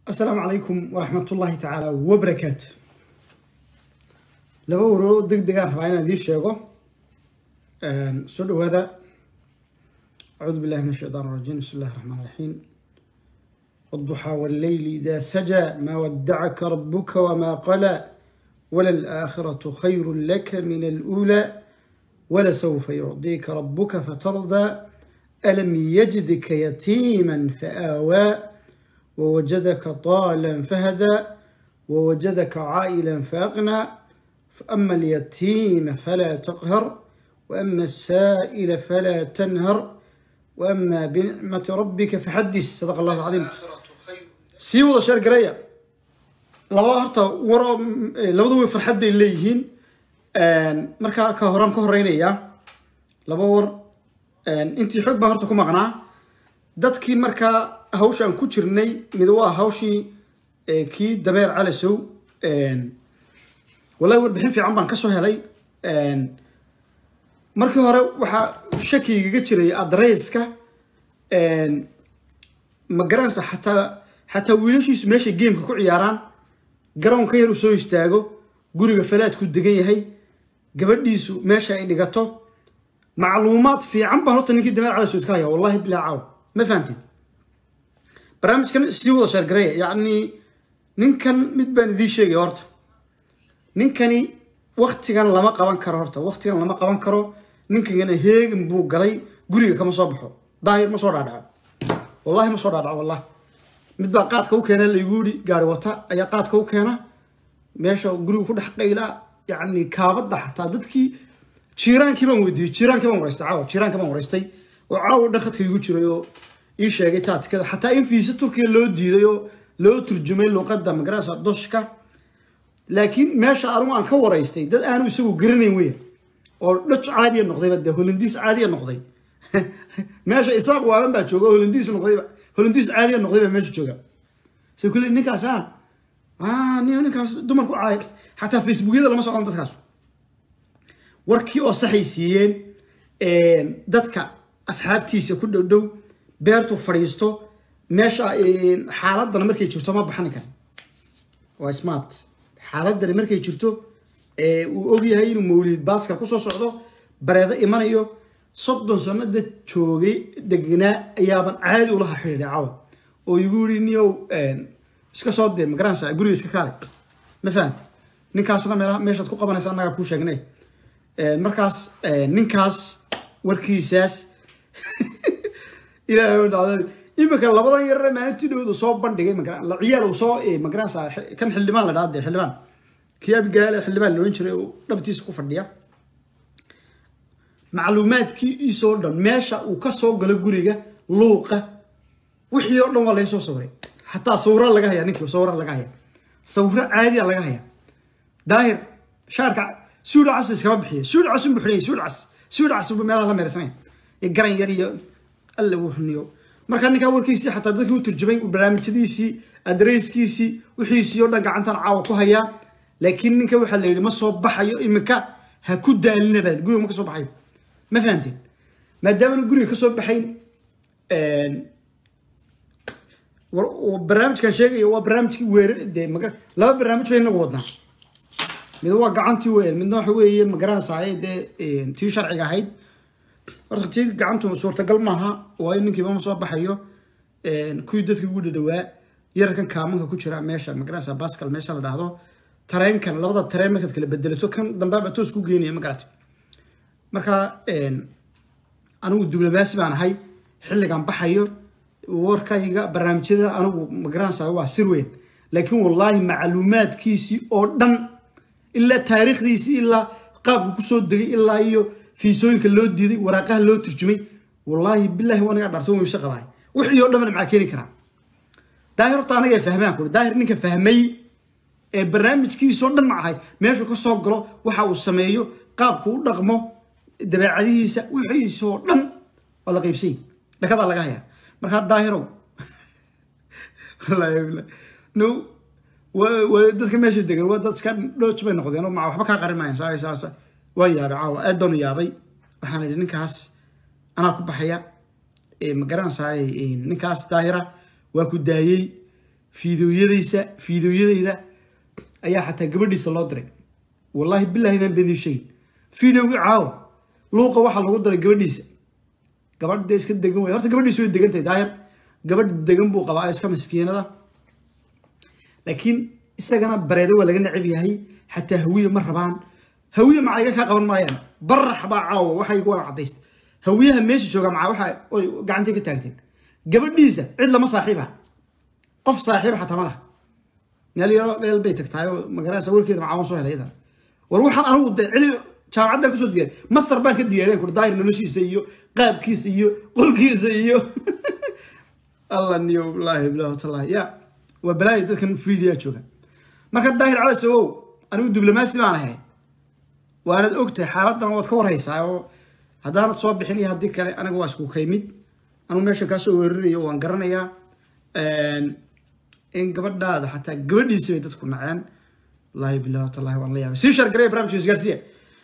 asalaamu calaykum waraxmat ullaahi tacaala wabarakaatu laba waroo deg degaan rabaa inaan idiin sheego soo dhawaada acuudu billahi min ashaytaan rajiim bismi illahi raxmaan raxiim والضحى والليل إذا سجى ما ودعك ربك وما قلى وللآخرة خير لك من الأولى ولسوف يعطيك ربك فترضى ألم يجدك يتيما فآوى ووجدك ضالا فهدى ووجدك عائلا فأغنى فأما اليتيم فلا تقهر وأما السائل فلا تنهر وأما بنعمة ربك فحدث صدق الله العظيم sii wada sheer gareeya laba horta waro labadu way farxad bay leeyihiin markaa ka horaan ka horeynayaa laba war intii xoog baan horta ku maqnaa dadkii markaa hawshaan ku jirnay mid waa hawshii kii dabeer calasow wallahi warbixin fiican baan kasoo helay markii hore waxaa shakigaga jiray adresska ma garanaysa xataa xataa wiilashiisu meeshay geemka ku ciyaaraan garoonka yar uu soo istaago guriga falaadku degan yahay gabadhiisu meesha ay dhigato macluumaad fiican baan horta ninkii dameer calasood ka haya wallahi bilaa caaw ma fahamtin barnaamijkan sii wada sheergareeya yacni ninkan mid baan idiin sheegaya horta ninkani waktigan lama qaban karo horta waktigan lama qaban karo ninkangana heegan buu galay guriga kama soo baxo daahir ma soo dhaadhaco wallahi ma soo dhaadhaco wallahi mid baa qaadka u keena laygu yidhi gaari wata ayaa qaadka u keena meesha guriga ku dhex qaylaa yacni kaabadda xataa dadkii jiiraankii baan weydiiyey jiiraankii baan waraystay caawa jiiraankii baan waraystay oo caawa dhaqadka igu jiray oo ii sheegay taatikada xataa in fiisa turkiya loo diiday oo loo turjumay luuqadda magarasa doshka laakiin meesha anigu aan ka waraystay dad aanu isagu garanayn weya oo dhoj caadiya noqdayba dee holandiis caadiya noqday meesha isaaq waalan baa jooga holandiis noqdayba holandiis caadiya noqday baa meesha jooga se kule ninkaas ah ah nin ninkaas dumarku caay xataa facebookyada lama socdaan dadkaas warkii oo saxay siiyeen dadka asxaabtiisa ku dhow dhow beertu fadhiisto meesha xaaladana markay jirto ma baxani kara waa smart xaaladani markay jirto uu ogyahay inuu mawlid baaskar kusoo socdo bareedo imanayo soddon sanada joogay degnaa ayaaban caadi ulaha xidhiidhay cawa oo igu yiri niyow iska soo dee magaranaysa guriga iska kaale ma fahanta ninkaasna meelaha meeshaad ku qabanaysa annagaa kuu sheegnay markaas ninkaas warkiisaas ilaahay dhacday imika labadan yarare maalintii dhowda soo bandhigay la ciyaal uu soo magaranaysa kan xildhibaan la dhaha dee xildhibaan kii abigaale xildhibaan la odhan jiray oo dhabtiisa ku fadhiya macluumaadkiisoo dhan meesha uu ka soo galo guriga luuqa wixii oo dhan waa laga soo sawiray xataa sawira laga haya ninkii sawira laga haya sawiro caadiya laga haya daahir shaarka suudha cas iskama bixiya suudha cas unbu xidhanya suudha cas suudha cas unbu meelaha la meersanaya iyo garan yar iyo alle wuu xuniyo marka ninkaa warkiisii xataa dadkii u turjumay barnaamijyadiisii adreyskiisii wixiisii oo dhan gacantan caawa ku hayaa laakiin ninka waxaa la yidhi ma soo baxayo imika ha ku daalina baa guriga ma ka soo baxayo ma fahanteen maadaamana guriga ka soo baxayn barnaamijkan sheegaya waa barnaamijkii weerar dee maga laba barnaamij bay inagu wadnaa mid waa gacantii weyn midna waxa weeye magaranaysaay dee tii sharciga ahayd horta tii gacantu suurtagal maaha waayo ninkiiba ma soo baxayo kuwii dadkii ugu dhadhawaa yararkan kaamanka ku jira meesha magaranaysa baskal meesha la dhahdo tareenkan labada tareen markaad kala bedelato kan dambeaba toos ku geenaya ma garata marka anigu diblomaasi baan ahay xilligan baxayo warkayga barnaamijyada anigu magaranaysa waa sir weyn laakiin wallaahi macluumaadkiisii oo dhan ilaa taariikhdiisii ilaa qaabku kusoo degay ilaa iyo fiisooyinka loo diiday waraaqaha loo turjumay wallaahi bilaahi waa naga dharto wayse qabaay wixii oo dhan maxaa keeni karaa daahir horta anaga fahmaan kuri daahir ninka fahmay ee barnaamijkiisoo dhan ma ahay meeshuu ka soo galo waxa uu sameeyo qaabku u dhaqmo dabeecadihiisa wixiisoo dhan waa la qaybsay dhakadaa laga hayaa markaa daahirow no dadka meesha degan waa dadka dhooj bay noqdeen oo ma waxba kaa qarin maayan saa saasa waan yaabay caawa aad baanu yaabay waxaan idhi ninkaas anaa ku baxaya ma garanaysaay ninkaas daahira waa ku daayey fiideoyadaysa fiideoyadayda ayaa xataa gabadhiisa loo diray wallaahi bilahi inaan beenii sheegin fideogii caawa luuqa waxaa lagu daray gabadhiisa gabadh dee iska degan wey horta gabadhiisa way degan tahay daahir gabadh degan buu qabaa iska maskiinada laakiin isagana bareede waa laga necab yahay xataa hawiye ma rabaan hawiye maca iga kaa qaban maayaan barax baa caawa waxay igu wala cadaysta hawiyaha meesha jooga maca waxa oy gacantii ka taagteen gabadhiisa cid lama saaxiiba qof saaxiiba xataa ma laha meel yaro meel bay tagtahay oo magaranaysa warkeeda macaawan soo helay idan war waxaan anigu de cilmi jaamacaddan kusoo diyaariy master baan ka diyaariyan kur daahir noloshiisa iyo qaabkiisa iyo qolkiisa iyo allah niyo wallaahi bilahi watallahi ya waa balaayo dadkan fiidiyaa jooga marka daahir cala sawow anigu diblomaasi baan ahay waanad ogtahay xaaladdan waad ka warhaysaa oo haddaanad soo bixin iyo haddii kale aniga waa isku kaymid anigu meeshan kaasoo weerarayo waan garanayaa in gabadhaada xataa gabadhiisi bay dadku naceen wallaahi bilahi watallahi waan la yaabay sii shargaraya barnamijka isgaarsiya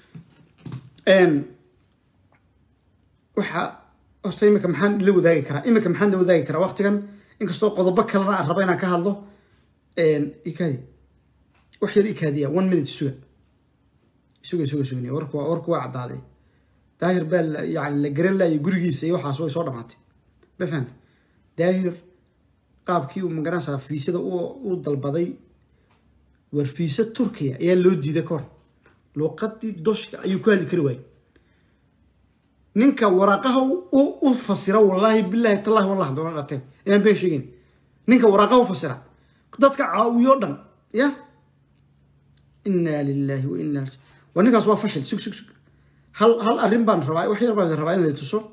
waxa horta imika maxaan la wadaagi karaa imika maxaan la wadaagi karaa waqtigan inkastoo qodobo kalena aan rabo inaan ka hadlo ikaadi wax yar ikaadiya one minute suga suga suga suga warku waa warku waa caddaaday daahir baa la yani la garan laayay gurigiisa iyo waxaas way soo dhamaatay ma fahanta daahir qaabkii uu magaranaysaa fiisada u dalbaday war fiisa turkiya ayaa loo diiday ka hor luuqadii doshka ayuu ku hadli kari waayey ninka waraaqaha u fasira wallaahi bilahi tallahi wallah doona dhateen inaan been sheegin ninka waraaqaha u fasira dadka caawiyo dhan ya inaa lilahi wa inaa waa ninkaas waa fashil sug sug sug hal hal arrin baan rabaa wax yar baan rabaa inay tuso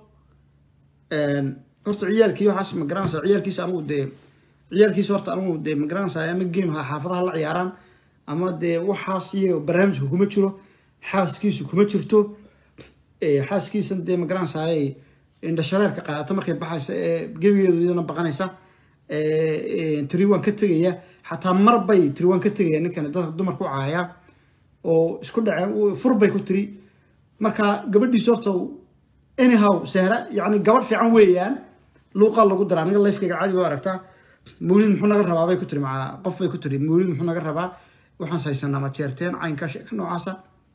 horta ciyaalkii waxaas ma garanaysaa ciyaalkiisa anigu dee ciyaalkiisa horta anigu dee ma garanaysaa ama game ha xaafadaha la ciyaaraan ama dee waxaas iyo barnaamijka kuma jiro xaaskiisu kuma jirto xaaskiisan dee ma garanaysaa indhashareerka qaadata markay baxaysa ee gebigeedu iyadana baqanaysa tiriwan ka tegaya xataa mar bay tiriwan ka tegaya ninkan dadka dumarku caaya oo isku dhaceen fur bay ku tiri marka gabadhiisa horta anyhow sehra yani gabadh fiican weeyaan luuqaa lagu dara aniga lifekayga caadi ba aragtaa mawlid muxuu naga rabaa bay ku tiri maa qof bay ku tiri mawlid muxuu naga rabaa waxaan haysanaa ma jeerteen caynka sheeka noocaasa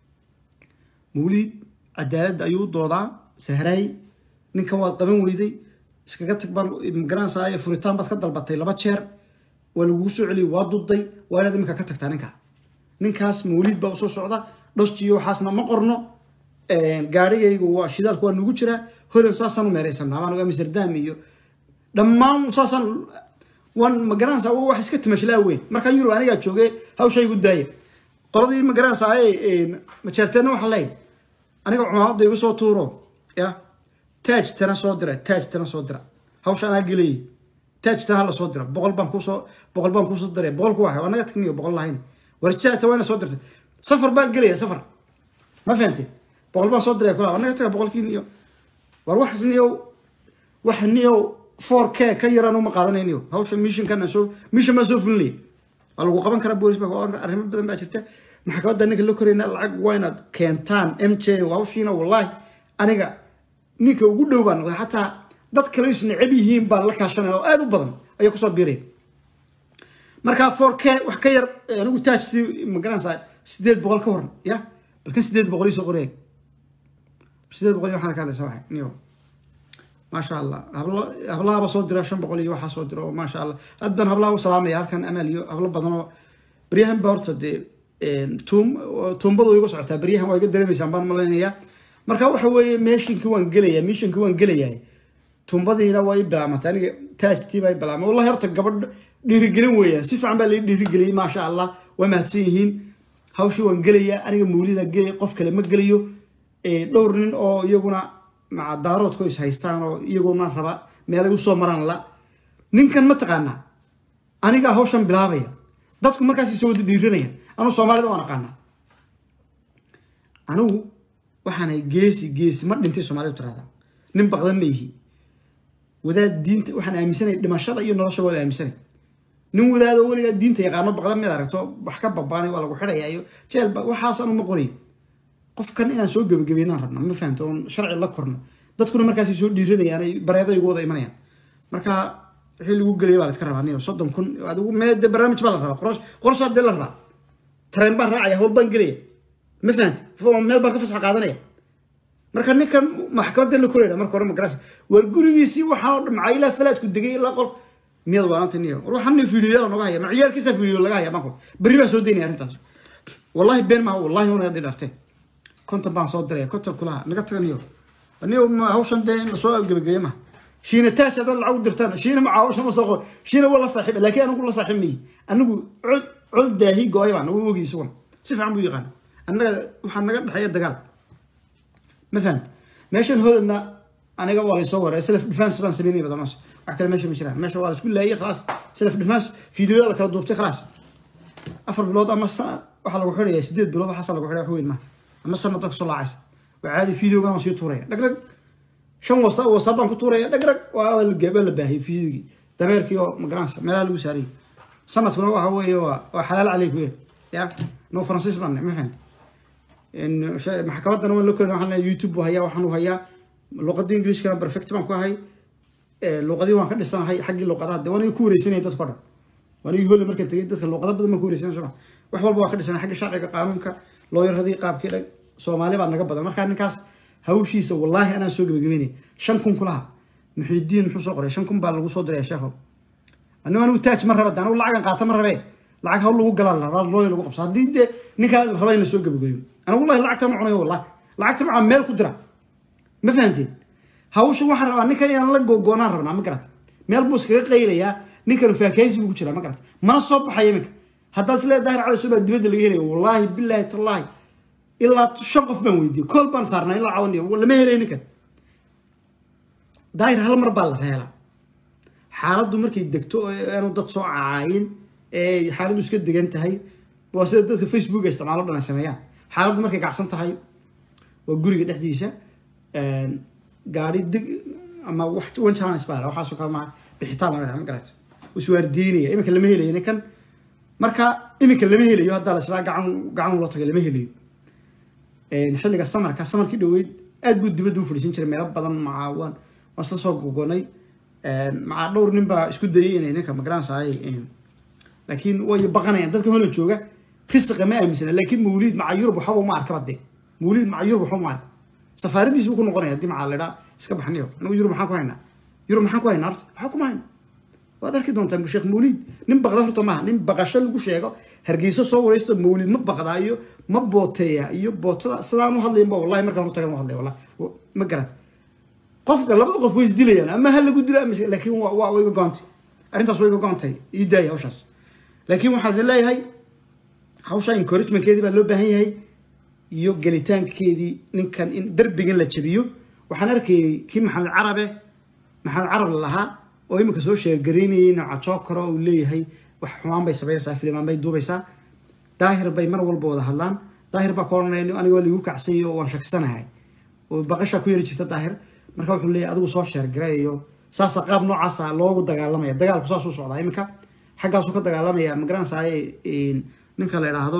mawlid cadaaladda ayuu doodaa sehraay ninkan waad qaban weyday iskaga tag baan magaranaysaa furitaan baad ka dalbatay laba jeer waa lagugu soo celiyay waa duday waa inaad iminka ka tagtaa ninka ninkaas mawlid baa usoo socda dhostiyo waxaasna ma qorno gaarigaygu waa shidaalku waa nugu jiraa holan saasaan u meeraysanaa waan amsterdam iyo dhammaan saasaan waan magaranaysaa wax iska timashlaa weyn markaa yurub anigaa jooge hawshaygu daaya qoladii magaranaysaa majeerteedna waxaa leeyahay aniga cumaamada igu soo tuuro ya taaj tana soo dira taaj tana soo dira hawsha anaa gelayay taaj tana hala soo dira boqol baan kuusoo boqol baan kuusoo diray boqol ku waxa anaga tagniyo boqol lahayn warjaata waa ina soo dirtay safar baan gelaya safar ma fahamtay boqol baan soo diray kula anaga taga boqolkii niyo war wax niyo wax niyo four k ka yaraan uma qaadanayniyo hawsha missionkana soo mission baan soo fulinaya waa lagu qaban karaa boolis baa arrimo badan baa jirta maxkamadda ninka la korayna lacag waa inaad keentaan m j hawshiina wallahi aniga ninka ugu dhow baan noqday xataa dad kale is necab yihiin baan la kaashanaya oo aada u badan ayaa kusoo biiraya marka four k wax ka yar anigu taajtii magaranaysaa sideed boqol ka waran ya balkan sideed boqol ii soo qoraya sideed boqol iyo waxaan ka hadlaysa waxay niyo maasha allah hablo hablahaba soo dira shan boqol iyo waxaa soo dira oo maasha allah aad baan hablaha u salaamaya halkan amaal iyo hablo badan oo beryahan ba horta dee tuum tuumbadu igu socotaa beryahan waa iga dareemaysaan baan malaynayaa marka waxa weeye meeshinkii waan gelaya mishinkii waan gelayahay tuumbadiina waa i bilaamantay aniga taajtii baa i bilaamay wallahi horta gabadh dhiirigelin weeyaan si fiican baa lai dhiirigeliyey maasha allah waa mahadsan yihiin hawshii waan gelayaa aniga mawlida gelaya qof kale ma gelayo dhowr nin oo iyaguna maca daaroodku is haystaan oo iyaguna raba meelay usoo maraan la ninkan ma taqaanaa anigaa hawshan bilaabaya dadku markaas isoo wada dhiiranaya anu soomaalida waan aqaanaa anigu waxaanay geesi geesi ma dhintay soomaalida tirahdaa nin baqdan ma yihi wadaad diinta waxaan aaminsanay dhimashada iyo nolosha waa aaminsanay nin wadaado weligaa diinta yaqaano baqdan mid aragto wax ka babaanay waa lagu xidhaya iyo jeelba waxaas anu ma qorayo qofkan inaan soo gebagabeynaan rabna ma fahamta oon sharci la korno dadkuna markaasay soo dhiiranayaan ay bareedo igu wada imanayaan marka wixii lagu geliyay baa la iska rabaa niyo soddon kun adigu mee de barnaamij baa la rabaa qoros qorsaa dee la rabaa tareen baan raacaya hawl baan gelaya ma fahamti meel baan ka fasax qaadanaya marka ninkan maxkamadda la korayna marka hore magarasa war gurigiisii waxaa oo dhan macaa ilaa falaadku degay ilaa qol miyad waananta niyo war waxaan nin fiidiyoyaal nooga haya maciyaalkiisa fiidiyo laga haya maanku berri baan soo daynaya arrintaas wallahi been maaha wallahi una hadii dharteen konton baan soo diraya konton kulaha naga taga niyo niyo hawshan dee in lasoo gebagabeeye maha shiina taaj haddaad lacag u dirtaan shiina macaa hawshan ma soo qabo shiina waa la saaxiiba laakiin anigu la saaxiib mayi anigu cod cod daahi go-ay baan u ogi isaguna si fiican buu yaqaan annaga waxaa naga dhexeeya dagaal ma fahamta meeshan holandna aniga waa laysoo waray self defense baan sameynaya badanoos wax kale meesha ma jiraan meesha waa laisku laayay khalaas self defense fiidiyoya la kala duubtay khalaas afar bilood ama waxaa lagu xidhaya sideed bilood waxaasa lagu xidhaya wax weyn maaha ama sanad dadka soo laacaysa waa caadi fiidiyogan waan sii tuuraya dhag dhag shan wasa wasa baan ku tuuraya dhag dhag waa la baahiyay fiidiyogii dameerkii oo magaranaysa meelaha lagu saarayay sanadkuna waxa weeye waa waa xalaal caleyk weyn ya no faransiis baan ma fahamta maxkamaddana waan la korin waxaan leeyahay youtube buu hayaa waxaan u hayaa luqadii englishkana perfect baan ku ahay luqadii waan ka dhisanahay xaggii luqadaha de waan ku wareysanaya dadka o dhan waan igi holle markaan tegay dadka luqada badan baan ku wareysanaya soma wax walba waan ka dhisanay xagga sharciga qaanuunka looyaradii qaabkii dhag soomaali baa naga badan markaa ninkaas hawshiisa wallaahi anaa soo gebagabeynaya shan kun kulaha muxidiin muxuu soo qoray shan kun baa lagu soo diraya sheekhow anigu anigu taaj ma raba anigu lacagan qaata ma rabee lacag hawl lagu galaa la rabaa looya lagu qabso haddii dee ninkaa la raba in la soo gebagabeeyo anigu wallahi lacagta ma cunayo wallahi lacagta macaa meel ku dira ma fahanteen hawsha waxaan rabaa ninkan inaan la googoonaan rabnaa ma garata meel buu iskaga qaylayaa ninkanu faakahaysi buu ku jiraa ma garata mana soo baxaya iminka haddaad is leedahay dahir cali subaa dibadda laga helaya wallaahi billaahi tallaahi ilaa shan qof baan weydiiyey kool baan saarnaa ilaa cawaniyo lama helay ninkan daahir hal mar baa la reelaa xaaladdu markay degto aanu dad soo caayin ee xaaladdu iska degan tahay waa sida dadka facebook isticmaalo dhan ay sameeyaan xaaladdu markay kacsan tahay waa guriga dhexdiisa gaari deg ama wax one challenge baa waxaasoo kale maaha bixitaan laga dhaha ma garata iswaardiinaya iminka lama helayo ninkan marka iminka lama helayo haddaa la islaa gacan gacan loo tagay lama helayo xilliga samarka samarkii dhoweyd aad buu dibadda u fadhiisan jiray meelo badan macaa waan waan isla soo gogonay macaa dhowr nin baa isku dayay inay ninka magaranaysaay laakiin way baqanayaan dadka hola jooga risiqa ma aaminsana laakiin mawliid maca yurub waxba uma arkaba dee mawliid maca yurub waxba uma arka safaaradiis buu ku noqonaya haddii macaa ledhaa iska baxniyo anigu yurub maxaan ku haynaa yurub maxaan ku haynaa horta waxaa kuma hayna waad arki doontaa sheekh mawliid nin baqda horta maaha nin baqasho lagu sheego hargeyso soo wareysto mawliid ma baqdaa iyo ma booteeya iyo bootada sidaan u hadlaynba wallahi markaan hortagan u hadlay wallahi ma garat qofka labada qof way isdilayaan ama ha lagu dilo ama laakiin waa way iga goontay arrintaas way iga goontay ii daaya hawshaas laakiin waxaan idin leeyahay hawsha encouragementkeedii baa loo baahan yahay iyo gelitaankeedii ninkan in darbigan la jabiyo waxaan arkayay kii maxamed carabe maxamed carab lahaa oo iminka soo sheergaraynayay nooca jookaro uu leeyahay wax xumaan bay samaynaysaa filimaan bay duubaysaa daahir bay mar walba wada hadlaan daahir baa ka odhanaya aniga waa liigu kacsanyay oo waan shaksanahay oo baqashaa ku yari jirta daahir marka wuxuu leeyahay adigu soo sheergarayayo saasa qaab noocaasa loogu dagaalamaya dagaalku saasuu socdaa iminka xaggaasuu ka dagaalamaya magaranaysaay ninka la idhaahdo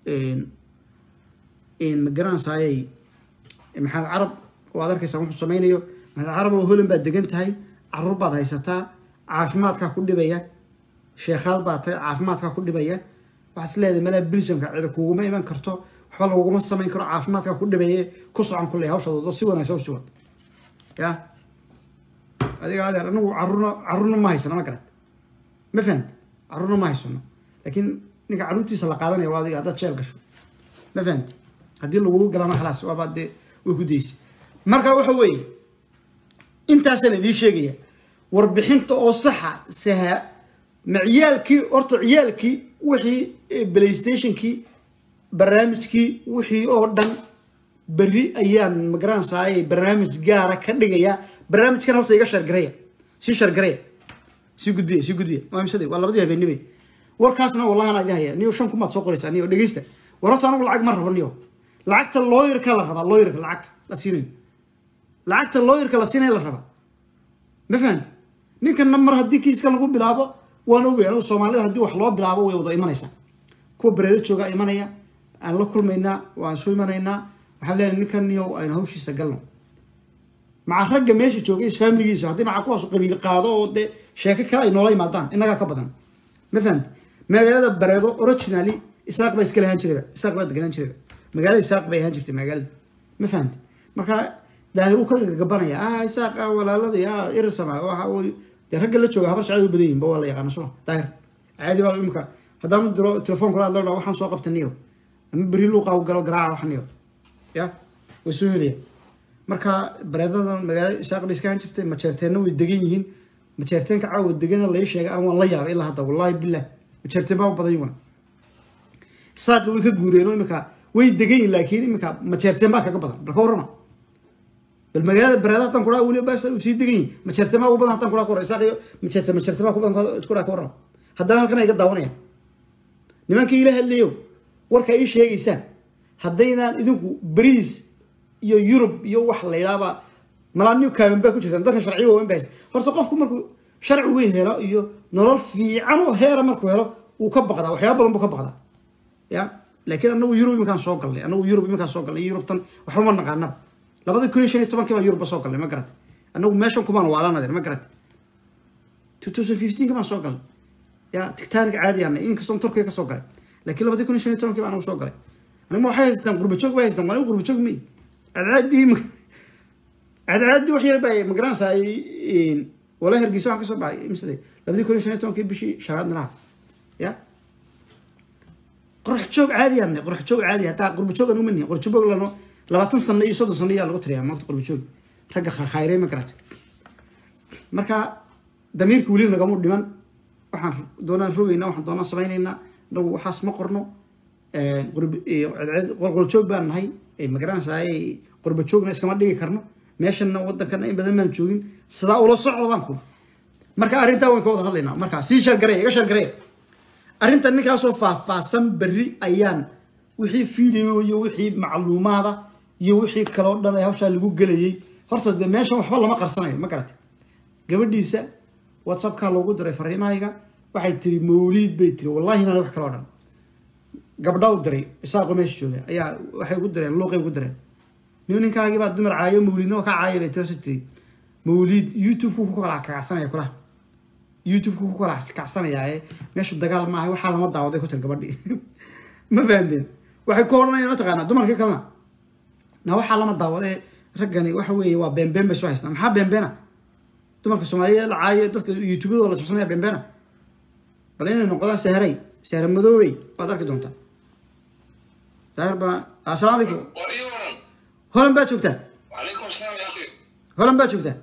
magaranaysaay maxamed carab oo aad arkaysaa wuxuu sameynayo maxamed carab oo holan baad degan tahay caruur baad haysataa caafimaadkaa ku dhibaya sheekhaal baad tahay caafimaadkaa ku dhibaya waxaad is leedahay malaa bilsamka cida kuguma iman karto waxba laguguma samayn karo caafimaadkaa ku dhibaye ku socon ku leeyahay hawshadood si wanaagsan u sii wad ya adiga adeer anagu carruurna carruurna ma haysano ma garan ma fahanta carruurna ma haysano laakiin ninka carruurtiisa la qaadanaya waa adiga haddaad jeel gasho ma fahanta haddii lagugu galana khalaas waaba dee way ku daysay marka waxa weeye intaasaan idiin sheegaya warbixinta oo saxa saha ma ciyaalkii horta ciyaalkii wixii playstationkii barnaamijkii wixii oo dhan berri ayaan magaranaysaay barnaamij gaara ka dhigaya barnaamijkan horta iga shargaraya sii shargaraya sii gudbiya sii gudbiya waa imsaday waa labadii habeenimay warkaasna wallahi anaa idin haya niyo shan kumaad soo qoraysaa niyo dhegeysta war horta anagu lacag ma rabo niyo lacagta looyarka la rabaa looyarka lacagta la siinayo lacagta looyarka la siinaya la rabaa ma fahamti ninkanna mar haddii kiiska lagu bilaabo waan ogay anigu soomaalida haddii wax loo bilaabo way wada imanaysaa kuwa bareedo joogaa imanaya aan la kulmaynaa waan soo imanaynaa waxaan leenahay ninkan niyow aynu hawshiisa galno maca ragga meesha joogay isfaamiligiisa haddii maca kuwaas qabiil qaado oo dee sheeko kale ay noola yimaadaan innagaa ka badan ma fahamti magaalada bareedo originally isaaq baa iska lahaan jirayba isaaq baa deganaan jirayba magaalada isaaq bay ahaan jirtay magaalada ma fahamti marka daahir uu ka gagabanaya ah isaaq ah walaalada ah irisama waxa uu dee ragga la jooga habar jacayl u badan yihin ba waa la yaqaana soo daahir caadi baa imika haddaan diro telefoon kula hadlo waxaan soo qabtaniyo ama beri luuqa u galo garaaca waxniyo ya way soo helaya marka bareedada magaalada isaaq bay iska ahaan jirtay majeerteenna way degan yihiin majeerteenka caawa degana lai sheegay aan waan la yaabay ilaa hadda wallahi bilah majeerteen baa u badan yiwana isaaqi way ka guureen oo imika way degan yihin laakiin imika majeerteen baa kaga badan bal ka warrama bal magaalada bareeda haddaan kuraa weli baa uu sii degan yihin majeerteen baa ugu badan haddaan kuraa ka warra isaaqi majeerteen majeerteen baa ku badan kuraa ka warrama haddana halkan ay ga daawanayaan nimankii ila hadlayo warka ii sheegaysaan haddaynaan idinku bariis iyo yurub iyo wax la yidhaaba malaa new caban baa ku jirtaan dadkan sharciyo waaweyn baa haysta horta qofku markuu sharci weyn helo iyo nolol fiican oo heera markuu helo wuu ka baqdaa waxyaaba badan buu ka baqdaa ya laakiin anagu yurub iminkaan soo galnay anagu yurub iminkaan soo galnay yurubtan waxba ma naqaanaba labada kun iyo shan iyo tobankii baan yurubba soo galnay ma garata anagu meeshan kumaan waalanadeen ma garata two thousand fifteenka baan soo galnay ya tigtaanig caadi aanay inkastoon turkiga ka soo galay laakiin labadii kun iyo shan iyo tobankii baan anagu soo galay anigma waxay haystaan qurbajoog bay haystaan waa anigu qurbajoog mey cadcaadii cadcaadii wax yar baa magaranaysaa wala hergeysa waxaan kasoo baxay misde labadii kun iyo shan iyo tobankii bishii shanaad milaha ya qorax joog caadi aan qorax joog caadi hataa qurba joog aan umanihin qorax joog lano labaatan sano iyo soddon sano ayaa lagu tiriyaa maanta qurba joog ragga khayray ma garata marka damiirka weli nagamu dhiman waxaan doonaan rogeynaa waxaan doonaan samaynaynaa inagu waxaas ma qorno qolqol joog baan nahay magaranaysaa qurba joogna iskama dhigi karno meeshana wadankana in badan baan joogin sidaa ula socda baan ku marka arrintaa waan ka wada hadlaynaa marka sii shargareya iga shargareya arrintan ninkaasoo faahfaahsan berri ayaan wixii video iyo wixii macluumaada iyo wixii kaloo dhan ee hawshaa lagu gelayay horta dee meeshan waxba lama qarsanayo ma garata gabadhiisa whatsappkaa loogu diray fariimahayga waxay tiri mawliid bay tiri wallahi inaan wax kaloo dhan gabdha u diray isaaqo meesha jooga ayaa waxay ugu direen luuqay ugu direen nin ninkaagii baa dumar caayo mawliidna waa ka caaya bay tiri tiri mawliid youtube-ku ku kala kacsanaya kulaha youtube-ku ku kala kacsanayaaye meeshu dagaal maaha waxaa lama daawaday ku tir gabadhii ma fahanteen waxay ku odhanayaan mataqaanaa dumarkii kalena na waxaa lama daawadee raggani waxa weeye waa beenbeen bay soo haystaan maxaa beenbeena dumarka soomaaliya la caayo dadka youtubeyadoo la jabsanaya beenbeena bal inay noqdaan sahray sahra madoobey waad arki doontaa daahir baa assalaamu calaykum holan baa joogtaa وعليكم السلام يا اخي holan baa joogtaa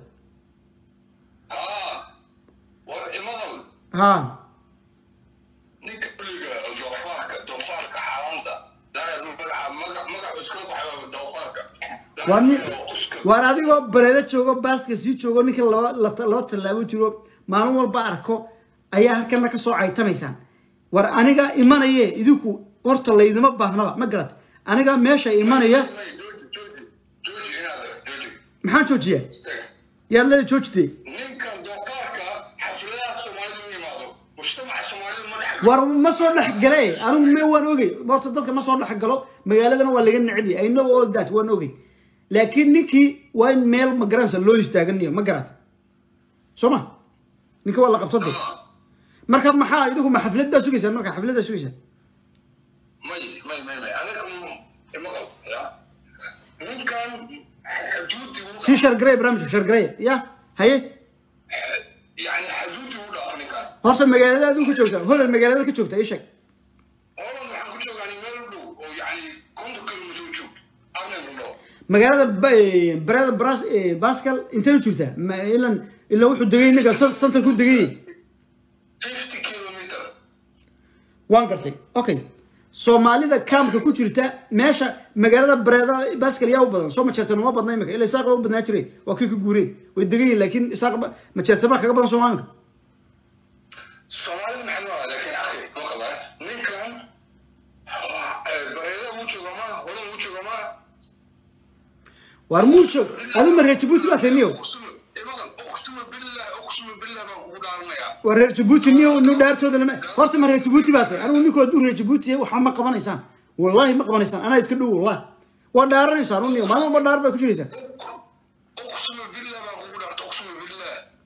اه والمضل haa ninka kulliga doofaarka doofaarka xaaraanta daahir magaca magac magac iska baxay doofaarka waa nin waan adigoo bareedo joogo baaska sii joogo ninka laba la- laba tallaabo jiro maalin walba arko ayaa halkana ka soo caytamaysaan war aniga imanaye idinku horta laydima baahnaba ma garat aniga meesha imanaya jooji jooji jooji inaad jooji maxaan joojiyaa istaag yaad leeda joojitay ninkan doofaarka xafladaha soomaalida u yimaado mujtamaca soomaalida ma dhex war ma soo dhex gale anigu me waan ogey horta dadka ma soo dhex galo magaaladana waa laga necbi i know all that waan ogey laakiin ninkii waa in meel ma garanaysa loo istaaganiyo ma garat soo ma ninka waa la qabsada marka maxaa idigu ma xaflad baa sugaysaan marka xaflad baa sugaysaan may may may may anaga maqal ya ninkan xuduudii uu sii shargareya barnaamijka shargareya ya haye yani xuduudii uu dhaafo ninkan horta magaalada adigu ka joogta holal magaalada ka joogta ii sheeg Holland waxaan ku joogaanay meel u dhow oo yacni konton kilomitir u joogto arnhem u dhow magaalada ba- barada Bras- eh, bascal intee u jirtaa Ma- ilan ilan wuxuu degay ninka santar ku degay fifty kilomitir waan gartay okay soomaalida kaamka ku jirta meesha magaalada bareeda bascal yaa u badan soo majeertan uma badna imika ila isaaq u badnaa jiray waa kii ka guureen way degan yihin laakiin isaaq majeertan baa kaga badan soomaalinka soomaalida maxay noolaa laakiin akhi maqala ninkan bareeda uu jooga ma holan uu jooga ma waar muu joog adu ma reer jabuuti baa taniyo uqsuma maqal uqsuma billah uqsuma billah baan ugu dhaaranayaa waa reer jabuuti niyo nu dhaartooda lama horta ma reer jabuuti baa tahay anigu ninku hadduu reer jabuuti yahay waxba ma qabanaysaan wallaahi ma qabanaysaan anaa idka dhow wallahi waa dhaaranaysaan u niyo maalin walba dhaar baa ku jiraysaa uqsuma billah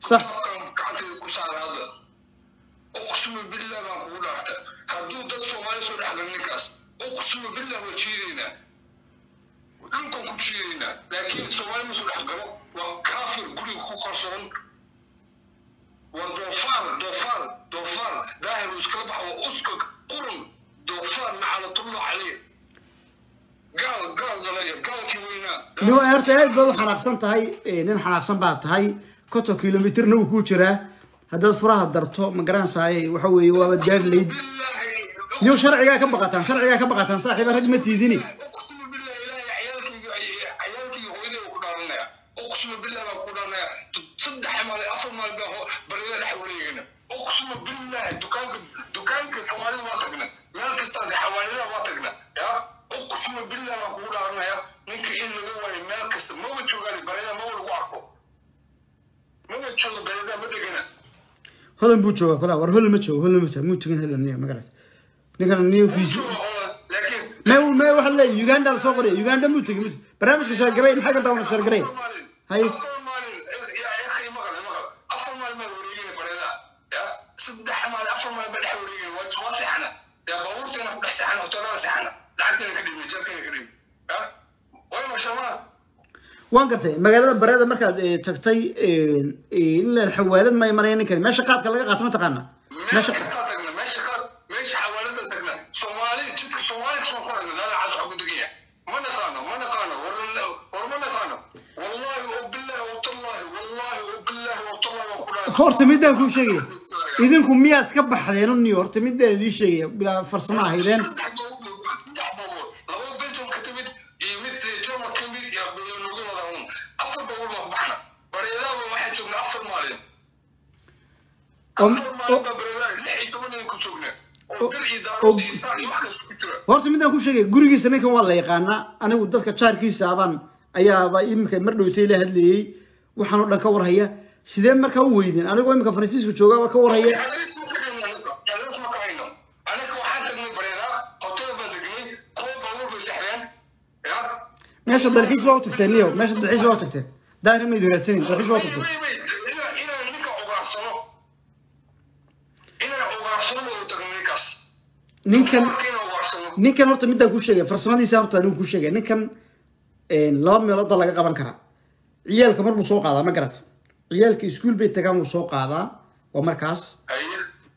صح. kitaabkan gacanteeda ku saara hadda uqsimu billah baan kugu dhaarta hadduu dad soomaali soo dhexgal ninkaas uqsimu billah waa jiidaynaa dhulkan ku jiidaynaa laakiin soomaali ma soo dhexgalo waa kaafir guriga ku qarsoon waa doofaar doofaar doofaar daahir uu iskala baxa waa uska qurun doofaar naclatullah caleyh gaal gaal dhalaya gaalkii weynaa nin waa horta aad baad u xanaaqsan tahay eh, nin xanaaqsan baad tahay konton kilomitirna wuu kuu jiraa haddaad furaha darto ma garanaysaay waxa weeye waabad gaari layd niyo sharcigaa ka baqataan sharcigaa ka baqataan saaxiiba rag ma tiidini uqsimu billah ilaahay ciyaalkayga ciyaalkayga hooyaday ku dhaaranaya uqsimu billah baan ku dhaaranaya saddex maal afar maal baa ho- barida dhex wareegana uqsimu billah dukaanka dukaanka soomaalida waa tagna meel kasta xawaalida waa tagna ya uqsimu billah baan kugu dhaaranaya ninka in laga waayo meel kasta maba joogaan barida maba lagu arko maba jooga barida ma degana holan buu joogaa kula war holan ma joogo holan ma joogo muu tegin holan niyo magarat ninkan niyo fiisi laakiin me me waxa le uganda la soo qoraya uganda muu tegin muu tegin. barnaamijka shaargaray maxay ka daawan shaargaray Hay. afar maalin ya akhi maqal maqal afar maalin baa wareegina bareda ya saddex maalin afar maalin baa dhex wareegina waa waa seexana ya baabuurteena ku dhex seexana hoteelada seexana lacagteena ka dhimi jarkeena ka dhimi ya way mashamaa waan gartay magaalada bareeda markaad eh, tagtay ilaa xawaalad ma imanaya ninkan meesha qaadka laga qaato ma taqaana meel meesha kastaa tagna meesha qaad meesha xawaalada tagna soomaali jidka soomaali kasoo qorayna lala cas waxaa ku degaya ma naqaano ma naqaano war war ma naqaano wallahi o billahi watallahi wallahi o billahi watallahi waa ku dhahay horta midaan kuu sheegaya idinku miyaa iska baxdeen uniyo horta midaan idiin sheegaya bilaa farsamo ahaydeen saddex boobood saddex boobood laba belgium ka timid iyo mid german ka mid iyo nagu wada un afar boobood baa ku baxna bareedaaba waxaan joognaa afar maalin Oo- afar maalin baa bareedaa lix iyo toban nin ku joognaa oo bir iyo oo- daarood iyo saan iyo wax kasta ku jira horta midaan kuu sheegaya gurigiisa ninkan waa la yaqaanaa anigu dadka jaarkiisa abaan ayaaba iminka mar dhowtay la hadlayey waxaan oo dhan ka warhaya sidee markaa u weydeen anigoo iminka faransiiska joogaaba ka warhaya Adres ma ka hayno anaga. Adres ma ka hayno. Anaga waxaan tagnay bareedaa hotel baan degnay kuwa baabuur bay saxreen ya meesha dalxiis baa u tagteen niyo meesha dalxiis baa u tagteen daahir mayd raadsanin dalxiis baa u tagteen Wait, wait, wait. Inaan- inaan ninka ogaarsano inaan ogaarsano oo tagno ninkaas ninkan Marka inaan ogaarsano ninkan horta midaan kuu sheegaya farsamadiisa horta anigu kuu sheegaya ninkan een, laba meelood baa laga qaban karaa ciyaalka mar buu soo qaadaa ma garat ciyaalka iskuul bay tagaan wuu soo qaadaa waa markaas haye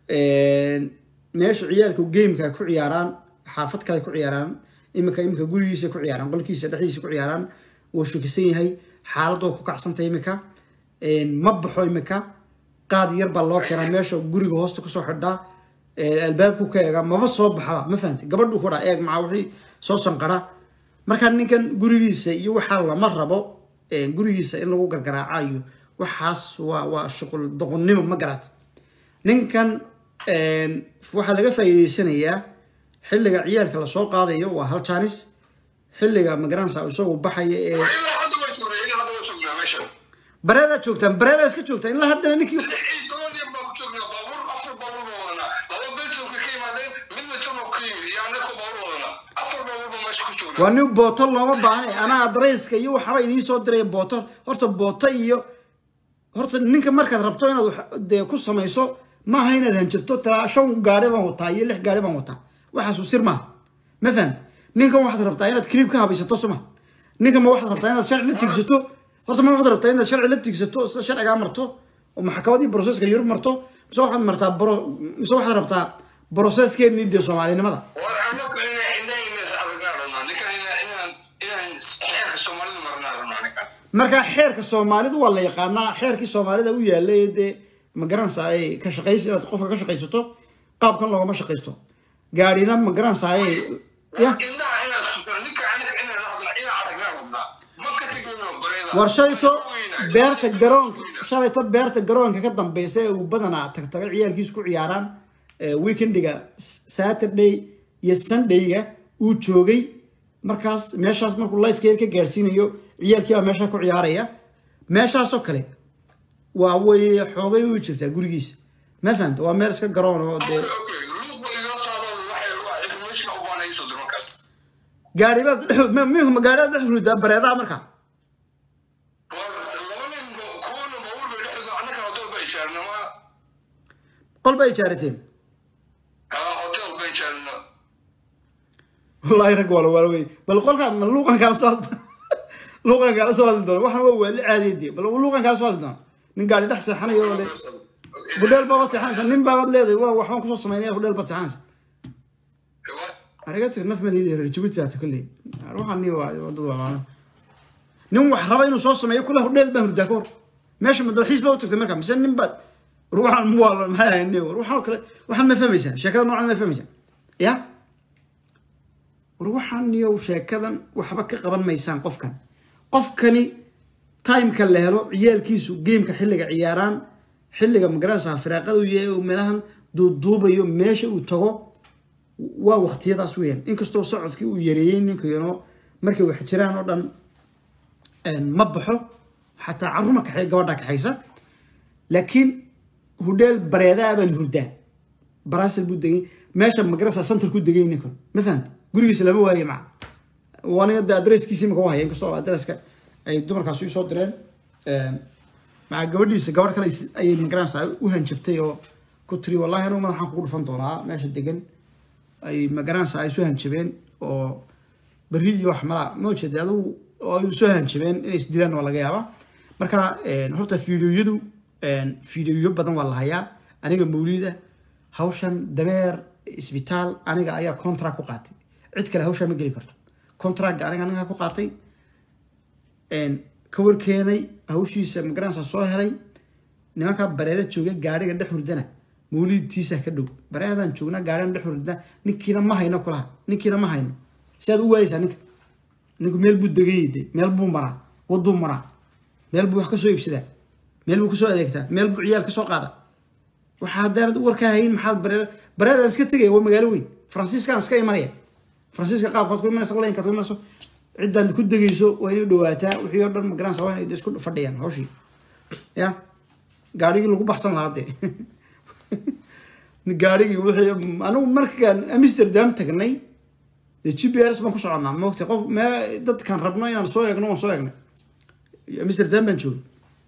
een, meesha ciyaalka gameka ku ciyaaraan xaafad kale ku ciyaaraan iminka iminka gurigiisa ku ciyaaraan qolkiisa dhexdiisa ku ciyaaraan wuu shakisan yahay xaaladoo ku kacsantay iminka een, ma baxo iminka qaad yar baa loo keenaa meesha guriga hoosta kusoo xidhaa een, albaabku ka eega maba soo baxaba ma fahamti gabadhu ku dhaa eeg maxaa wixii soo sanqara markaa ninkan gurigiisa iyo waxaa lama rabo een, gurigiisa in lagu gargaraacayo waxaas waa waa shuqul doqonnimo ma garat ninkan een, waxaa laga faa'iideysanayaa xilliga ciyaalka lasoo qaadayo waa hal jaanis xilliga magaranaysa isagu baxaya ee ilaa hadda way sugnaa ilaa hadda way sugnaa meesha bareedaa joogtaan bareedaa iska joogtaan ilaa haddana ninkii lix iyo toban nin baan ku joognaa baabuur afar baabuur baan wadanaa laba belgiumka ka yimaadeen midna german ka yimid iyo anaka baabuur wadanaa afar baabuur baan meesha ku joognaa waa nin booto looma baahna anaa adarayska iyo waxba idiin soo diraya booto horta booto iyo horta ninka markaad rabto inaad wax dee ku samayso maaha inaad hanjabto talaa shan gaari baan wataa iyo lix gaari baan wataa waxaasu sir maaha ma fahant ninkan waxaad rabtaa inaad clip ka habaysato suma ninkan ma waxaad rabtaa inaad sharci la tigsato horta ma waxaad rabtaa inaad sharci la tigsato sida sharcigaa marto oo maxkamadii broseska yurub marto mise waxaad martaa bro mise waxaad rabtaa broseskeennii dee soomaalinimada war anaku inaan inaan inaas aragnaa rabnaa ninkan inaan inaan inaan xeerka soomaalida marnaa rabnaa ninkan marka xeerka soomaalidu waa la yaqaanaa xeerkii soomaalida u yaalay dee ma garanaysaa ay ka shaqaysi inaad qofka ka shaqaysato qaabkan loogama shaqaysto gaadhina ma garanaysaa ay ya indhaha inaan sugna ninka aniga inaan la hadlaa inaan aragnaa rabnaa ma ka tegino bareeda war shalayto beerta garoonka shalayto beerta garoonka ka dambeysa ee uu badanaa tagtaga ciyaalkiisu ku ciyaaraan ee weekendiga S- saturday iyo sundayga uu joogay markaas meeshaas markuu lifekeer ka gaarsiinayo ciyaalkii baa meesha ku ciyaaraya meeshaasoo kale waa way xoogay u jirtaa gurigiisa ma fahanta waa meel iska garoon oo dee okay luuq ba igala socdo waxay wax information u baahan iso dir markaas gaari baad ma gaari aad dhex rudaa bareedaha marka war laba nin ba kuwana baabuur bay dhexdooda annagana doo qol baa ijaarateen haa hotel bay jeelna wallaahi rag waa la waala wey bal qolkaa ma luuqan kaala soo hadli luuqan kaala soo hadli doona waxaan waa waali caadiyadii bal luuqan kaala soo hadli doona nin gaari dhex seexanayo oo le hudheel baabaad seexanaysa nin baabaad leedahay waa waxbaan kusoo samaynaya hudheel baad seexanaysa ariga tir naf malidi reer jabuuti aata kolley waxaan ni waa dad waa nin wax raba inuu soo sameeyo kule hudheel baan hurdaa ka hor meesha ma dalxiis baa u tagtay marka mise nin baad ruuxan muwaalo maxay ahayn ruuxan kale waxaan ma fahmaysaa sheekada noocan ma fahmaysaa ya war waxaan niyow sheekadan waxba ka qaban maysaan qofkan qofkani timeka la helo ciyaalkiisu geemka xilliga ciyaaraan xilliga magaranaysaa firaaqada u yahay oo meelahan duuduubayo meesha uu tago waa waqtiyadaas weeyaan inkastoo socodkii uu yareeyey ninkayno markay wax jiraan oo dhan ma baxo xataa carruurma kaxay gabadha kaxaysa laakiin hudheel bareedaa baan hurdaa baraasil buu degay meesha magarasa center ku degay ninkan ma fahanta gurigiisa lama waayo maca aniga de adresskiisi imaka haya inkastoo adreska ay dumarkaas soo direen maca gabadhiisa gabadh kale ayay magaranaysa u hanjabtay oo ku tiri wallahi anigu madaxaan kugu dhufan doonaa meesha degan ay magaranaysa ay soo hanjabeen oo berri iyo wax malaa ma jeeda adigu oo ay soo hanjabeen inay isdilaan waa laga yaabaa marka horta fiidiyoyadu fiidiyoyo badan waa la hayaa aniga mawlida hawshan dameer isbitaal aniga ayaa contract ku qaatay cid kale hawshaa ma geli karto contractga aniga aniga ku qaatay ka warkeenay hawshiisa magaranaysa soo helay nimankaa bareeda jooga gaadhiga dhex hurdana mawlidtiisa ka dhow bareedan joognaa gaadhigan dhex hurdana ninkiina ma hayno kulaha ninkiina ma hayno si aad u waayeysaa ninka ninku meel buu degayde meel buu maraa waduu maraa meel buu wax kasoo iibsadaa meel buu kasoo adeegtaa meel buu ciyaal kasoo qaada waxaa haddaanad warkaa hayin maxaad bareeda bareedaan iska tegaya waa magaalo weyn faransiiskaan iska imanaya faransiiska qaabkaad ku imanaysa laynkaad ku imanayso ciddaad ku degayso waa inay dhawaataa wixii oo dhan magaranaysa waa inay isku fadhiyaan hawshii ya gaadhigii lagu baxsan lahaa dee gaadhigii wixii anigu markaan amsterdam tagnay dee g p r s baan ku soconnaa moogta qof mee dadkan rabno inaan soo eegno waan soo eegnay amsterdam baan joogay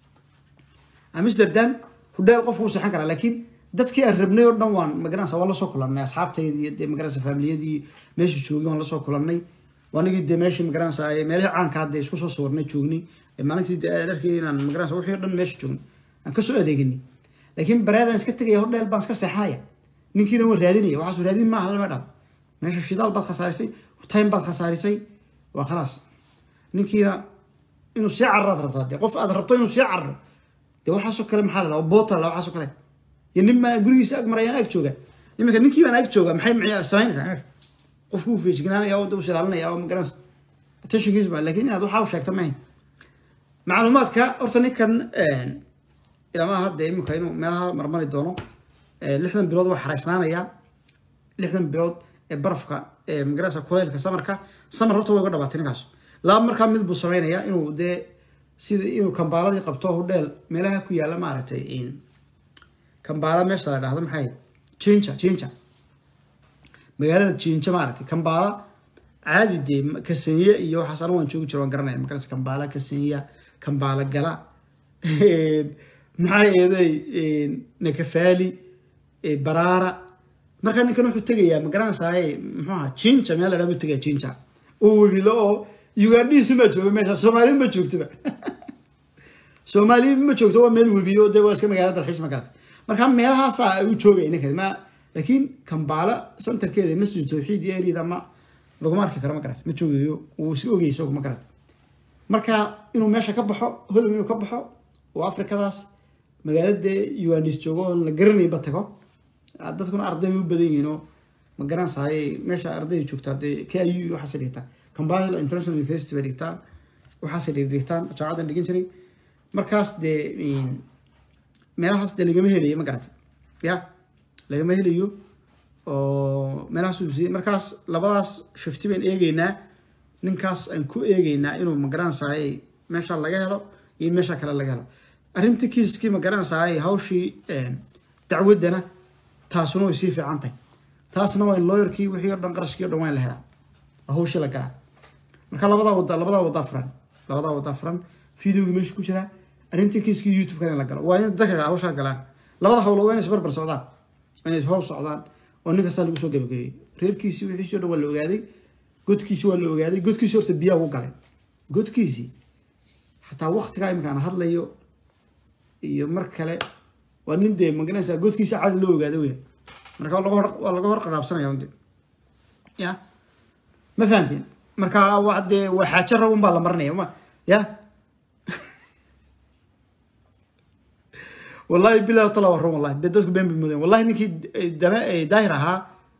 amsterdam hudheel qofku u seexan karaa laakiin dadkii aan rabnay oo dhan waan magaranaysa waan lasoo kulannay asxaabtaydii dee magaranaysa faamiliyadii meesha joogay waan lasoo kulannay waanigii dee meeshii magaranaysa meelihii caanka hadda isku soo sawirnay joognay maalintii dee aan arkay inaan magaranaysa wixii o dhan meesha joognay aan kasoo adeeganay laakiin bareedaan iska tegaya hordheel baan iska seexanaya ninkiina waan raadinaya waxaasu raadin maaha lama dhaaf meesha shidaal baad khasaarisay time baad khasaarisay waa khalaas ninkiina inuu sii cararaad rabtaa dee qof aad rabto inuu sii cararo dee waxaasoo kale maxaa la boota la waxaasoo kale iyo nin baan gurigiisa ag marayaan ag jooga iminka ninkii baan ag jooga maxay maxay samaynaysaa qofku uu feejignaanaya oo u silaalinaya oo magaranaysa attentionkiisa baa laakiin inaad waxaa u sheegta maahayn macluumaadka horta ninkan ilama hadda iminka inuu meelaha marmari doono lixdan bilood waa xaraysnaanayaa lixdan bilood ee barafka ee magaranaysa kuleylka samarka samar horta way uga dhabaatay ninkaas laba markaa mid buu sameynayaa inuu dee sida inuu kambaaladii qabto hudheel meelaha ku yaalla maaragtay kambaala meesha la dhahdo maxay jinja jinja magaalada jinja maaragtay kambaala caadi dee kasenya iyo waxaas anigu waan joogi jiro waan garanaya magarasa kambaala kasenya kambaala gala maxaa eeday nakafaali baraara markaa ninkan wuxuu tegayaa magaranaysaay muxuu ahaa jinja meel la dhaha buu tegaya jinja oo webilo oo ugandhiisu ma jooga meesha soomaaliya ma joogtaba soomaaliya ma joogto waa meel webiyo dee waa iska magaalada dalxiis ma garata marka meelahaasaa ay u joogay ninkan ma laakiin kambaala centerkeeda masjid tawxiid iyo eriyada ma laguma arki karo ma garata ma joogayo wuu iska ogay isagu ma garata marka inuu meesha ka baxo holland inuu ka baxo oo afrikadaas magaalada ugandis joogo oo la garanayba tago dadkuna arday bay u badan yihiin oo ma garanaysaay meesha ardayda joogtaa dee k i u waxaasay dhigtaa kambala international university bay dhigtaa waxaasay dhigtaan jaamacadan dhigan jiray markaas dee meelahaas dee lagama helayo ma garata ya lagama helayo oo meelahaas markaas labadaas shifti baan eegeynaa ninkaas aan ku eegeynaa inuu magaranaysaay meesha laga helo iyo meesha kale laga helo arrinta kiiskii magaranaysaay hawshii dacwaddana taasuna way sii fiican tahay taasna waa in lawyerkii wixii o dhan qarashkii o dhan waa in la helaa oo hawshii la galaa marka labadaa wada labadaa wada furan labadaa wada furan videogii meesha ku jiraa arrintii kiiskii youtube-kan in la galo waa in dadka hawshaa galaan labada hawlood waa in isbarbar socdaan inay hoos socdaan oo nin kastaa lagu soo gabagabeeyey reerkiisii wixiisii o dhan waa la ogaaday godkiisii waa la ogaaday godkiisii horta biyaa ugu galay godkiisii xataa waktigaa iminkaan hadlayo iyo mar kale waa nin dee maganaysaa godkiisa cadi loo ogaada weya marka waa laga hor waa laga hor qaraabsanaya unde ya ma fahanteen marka waa dee waa xaajo rag unbaa la marinaya ma ya wallahi bilahi tala waa run wallahi dee dadku been bay moodeen wallahi ninkii dame daahir ahaa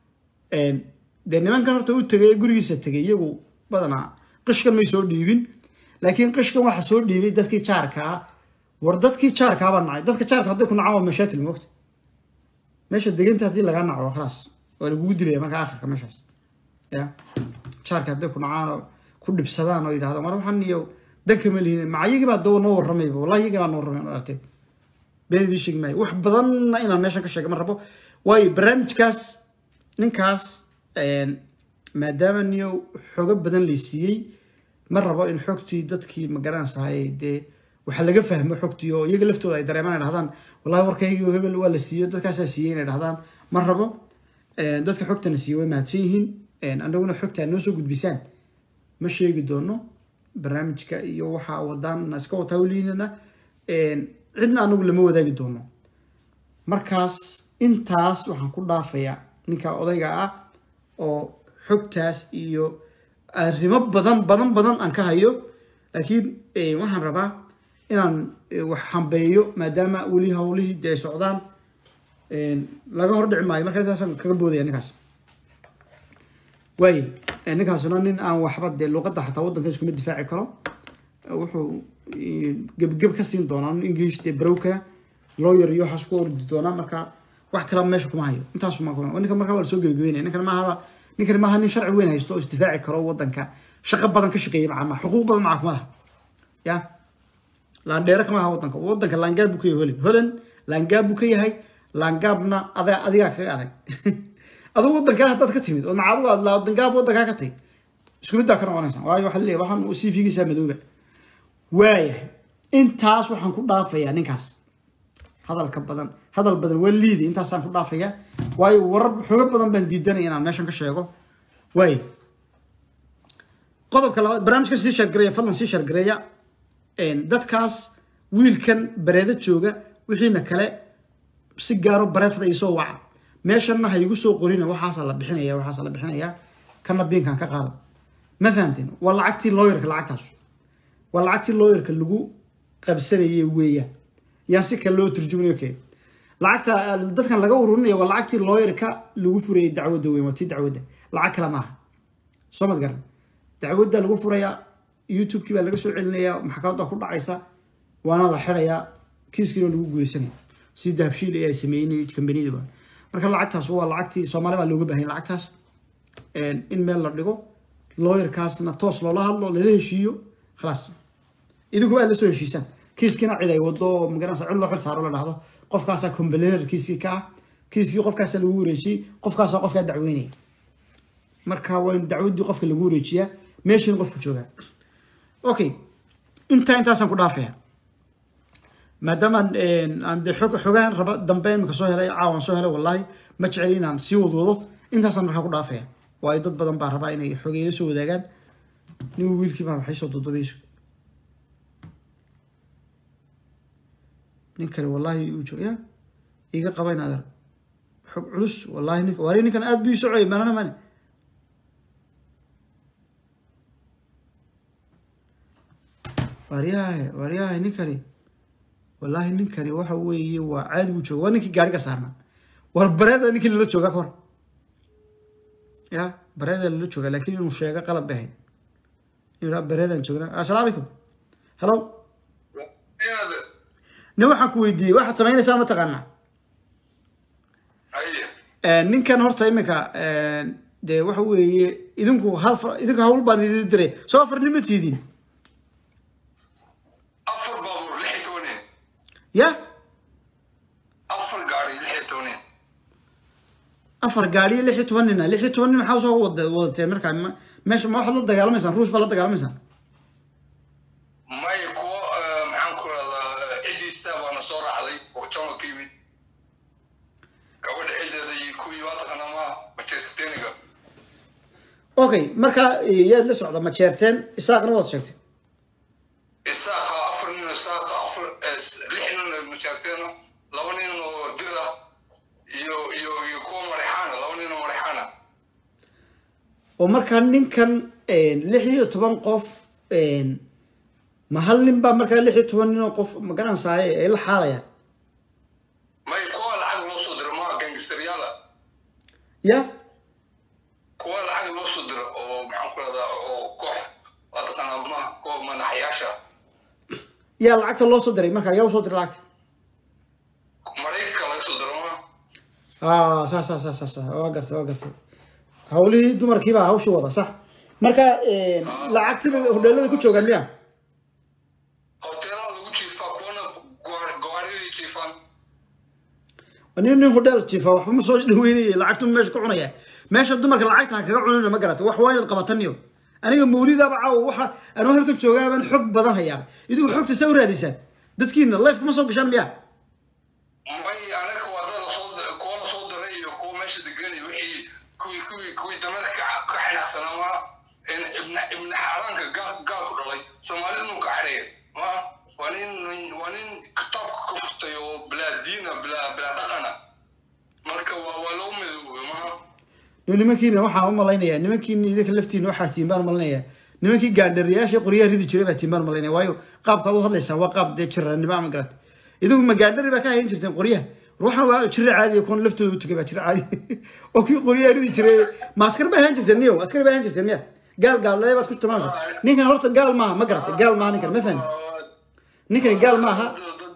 dee nimankan horta u tegay gurigiisa tegay iyagu badanaa qishkan may soo dhiibin laakiin qishkan waxa soo dhiibay dadkii jaarkaa war dadkii jaarkaa baa nacay dadka jaarka hadday ku nacaan waa mashaakil moogta meesha deganta haddii lagaa naco khalaas waa lagugu dilaya marka akhirka meeshaas ya jaarka hadday ku nacaan oo ku dhibsadaan oo yidhahdaan war waxaan iyo danka ma lihin maca iyagii baa dawa noo warramayba wallahi iyagii baa noo warramay aragtay been idiin sheegi maayo wax badanna inaan meeshan ka sheega ma rabo waayo barnaamijkaas ninkaas maadaama niyo xogo badan laysiiyey ma rabo in xogtii dadkii magaranaysahay dee waxaa laga fahmo xogtii oo iyaga laftooda ay dareemaan ay dhahdaan wallahi warkaygii hebel waa la siiyo dadkaasaa siiyey inay dhahdaan ma rabo dadka xogtana siiyo way mahadsan yihiin annaguna xogtaa noo soo gudbisaan ma sheegi doono barnaamijka iyo waxa wadaan iska wataa weliinana cidna anagu lama wadaagi doono markaas intaas waxaan ku dhaafayaa ninka odayga ah oo xogtaas iyo arrimo badan badan badan aan ka hayo laakiin waxaan rabaa inaan wax hambeeyo maadaama weli hawlihii dee socdaan laga hor dhici maayo marka intaasaan kaga boodaya ninkaas waaye ninkaasuna nin aan waxba dee luuqadda xataa waddanka iskuma difaaci karo wuxuu gebgeb ka siin doonaa nin english dee barowkana lawyer iyo waxaas ku ordi doonaa marka wax kalaba meesha kuma hayo intaas ma kuma ninkan marka waa lasoo gebagabeynaya ninkan maahaba ninkan maaha nin sharci weyn haysto oo isdifaaci karo waddanka shaqo badan ka shaqeeya maca ma xuquuq badan maca kuma laha ya laandheere kama aha waddanka waddanka laangaab buu ka yahay holan holan laangaab buu ka yahay laangaabna ada adigaa kaga adag aduu waddankaa haddaad ka timid oo maca adigu aad laangaab waddankaa ka tagid isku middaa ka noqonaysaa waayo waxaa leeyahay waxaan c v-giisaa madooba waayahay intaas waxaan ku dhaafayaa ninkaas hadalka badan hadal badan waa liiday intaasaan ku dhaafayaa waayo warar xogo badan baan diidanaya inaan meeshan ka sheego waayo qodobka labaad barnaamijkan sii shargareeya fadlan sii shargareeya dadkaas wiilkan bareeda jooga wixiina kale si gaaro bareefda isoo waca meeshanna ha igu soo qorina waxaasaa la bixinaya waxaasaa la bixinaya kana biinkan ka qaado ma fahanteen waa lacagtii looyarka lacagtaas waa lacagtii looyarka lagu qabsanayay weeyaan yaan si kale loo turjumayo kee lacagta dadkan laga ururinaya waa lacagtii looyarka lagu furayay dacwadda weyn waa tii dacwadda lacag kale maaha soo mad garan dacwadda lagu furayaa youtube-kii baa laga soo celinayaa maxkamadda ku dhacaysa waana la xirayaa kiiskiina lagu guuleysanaya si dahabshiil ay sameeyeen kambaniyada waa marka lacagtaas waa lacagtii soomaali baa looga baahanya lacagtaas in meel la dhigo looyarkaasna toos loola hadlo lala heshiiyo khalaas idinku baa la soo heshiisaan kiiskiina cid ay wado magaranaysa cid loo xil saaro la dhahdo qofkaasaa complainer kiiskii ka ah kiiskii qofkaasaa lagu wareejiyey qofkaasaa qofkaa dacweynaya marka waa in dacwaddii qofka lagu wareejiyaa meeshiin qofku joogaa okay intaa intaasaan ku dhaafaya maadaama aan dee xog xogaan raba dambe imika soo helay caawan soo helay wallahi ma jeceli inaan sii wadwado intaasaan markaa ku dhaafaya waayo dad badan baa rabaa inay xogeyla soo wadaagaan nin wiilkii baa waxay soo dudubayso nin kale wallahi uu jooga ya iga qaba in adeer xog culus wallahi ninka waari ninkan aad buu socay manana mane waaryahay waaryahay ninkani wallahi ninkani waxa weeye waa caadi buu jooga waa ninkii gaariga saarnaa war bareeda ninkii lala joogaa ka hor ya bareeda lala joogaa laakiin inuu sheego qalab bay ahayd inuu bareedaan joognaa assalaamu calaykum hello nin waxaan ku weydiiyey waxaad samaynaysaa ma taqaanaa ninkan horta imika dee waxa weeye idinku hal idinku hawl baan idin diray soo afarnima tiidin afar baabuur lix iyo tobaneen ya afar gaari lix iyo tobaneen afar gaari iyo lix iyo toban nina lix iyo toban nin maxaa soo wada wadatee markaa ma- meesha ma waxaad la dagaalamaysaan ruush baa la dagaalamaysaan may kuwo eh, maxaan ku rahdaa ciddiisa baana soo raacday oo jama ka yimid gabadha ciddeeda iyo waa taqaanaa ma majeerteniga okay marka eh, yaad la socda ma jeerteen isaaqna waad sheegtay isaaqa afar nin oo isaaqa afar eh, s- lix nin oo majeerteena laba nin oo dira iyo iyo iyo kuwa marexaana laba nin oo marexaana oo markaa ninkan eh, lix iyo toban qof eh, ma hal nin baa markaa lix iyo toban nin oo qof ma garanaysaay ay la xaalayaan may kuwa lacag loo soo diro maa gangsteryaala ya kuwa lacag loo soo diro oo maxaan ku rahdaa oo koox waa taqaanaa ma kuwa madaxyaasha yaa lacagta loo soo diray markaa yaa usoo diray lacagta maraykanka laga soo diro ma ah saas saas saas saas waa gartay waa gartay hawlihii dumarkiibaa hawshii wada sax marka eh, lacagtii hodheelada ku joogaan miya hoteelada lagu jiifaa kuwana gawaariyadii jiifaan nin nin hodheel jiifa waxba ma soo dhaweynaya lacagtu meesha ku cunaya meesha dumarka lacagta ha kaga cunina ma garata wax waa inaad qabataniyo aniga mawlidaaba caawa waxa anuu halkan joogaabaan xog badan hayaa idigu xogta saa u raadiysaan dadkiina life ma soo gashaan miya may anaga waa dad lasoo kuwa lasoo diray iyo kuwa meesha degan iyo wixii kuwii kuwii kuwii dameer ka ka xinaaqsanaa ma in ibna ibna xaaraanka gaal gaal ku dhalay soomaali inuu ka xadheeya ma waa nin waa nin kitaabka ka furtay oo bilaa diina bilaa bilaa dhaqana marka waa waa loo midoobay ma Dee nimankiina waxaan u malaynayaa nimankiina idinka laftiina waxaa tiin baan malaynayaa nimankii gaandhariyaasha qoryaha ridi jiray baa tiin baan malaynaya waayo qaabkaad u hadlaysaan waa qaab dee jiranimo ama garata idigu ma gaandhari baa ka hayan jirteen qoryaha ruuxan waa jira caadi kuwan laftooda u tagay baa jira caadi oo kii qoryaha ridi jiray ma askar baa hayan jirteen niyo askar baa hayan jirteen miya gaal gaal lee baad ku tilmaamaysaa ninkan horta gaal maaha ma garata gaal maaha ninkan ma fahmi ninkani gaal maaha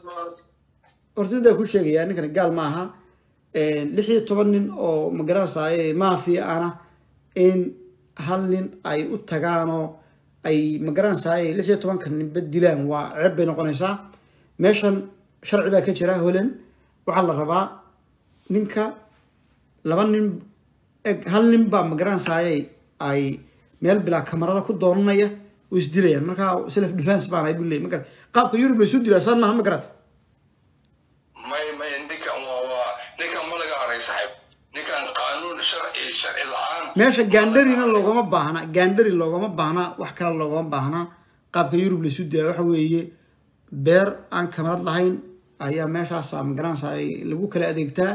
horta midaa ku sheegayaa ninkani gaal maaha lix iyo toban nin oo magaranaysaay maafiya ana in hal nin ay u tagaanoo ay magaranaysaay lix iyo tobanka ninba dilaan waa ceeb bay noqonaysaa meeshan sharci baa ka jira holan waxaa la rabaa ninka laba nin eg hal nin baa magaranaysaay ay meel bilaa kamarada ku doonanaya oo isdilayaan markaa self defense baan ay buleey ma garat qaabka yurub bay isu dilaa saan maaha ma garat may may ninkan waa waa ninkan ma laga haray saaxiib ninkan qaanuun sharci sharci la-aan meesha gaandharina loogama baahna gaandhari loogama baahna wax kale loogama baahna qaabka yurub laisu daya waxa weeye beer aan kamarad lahayn ayaa meeshaas magaranaysa ay lagu kala adeegtaa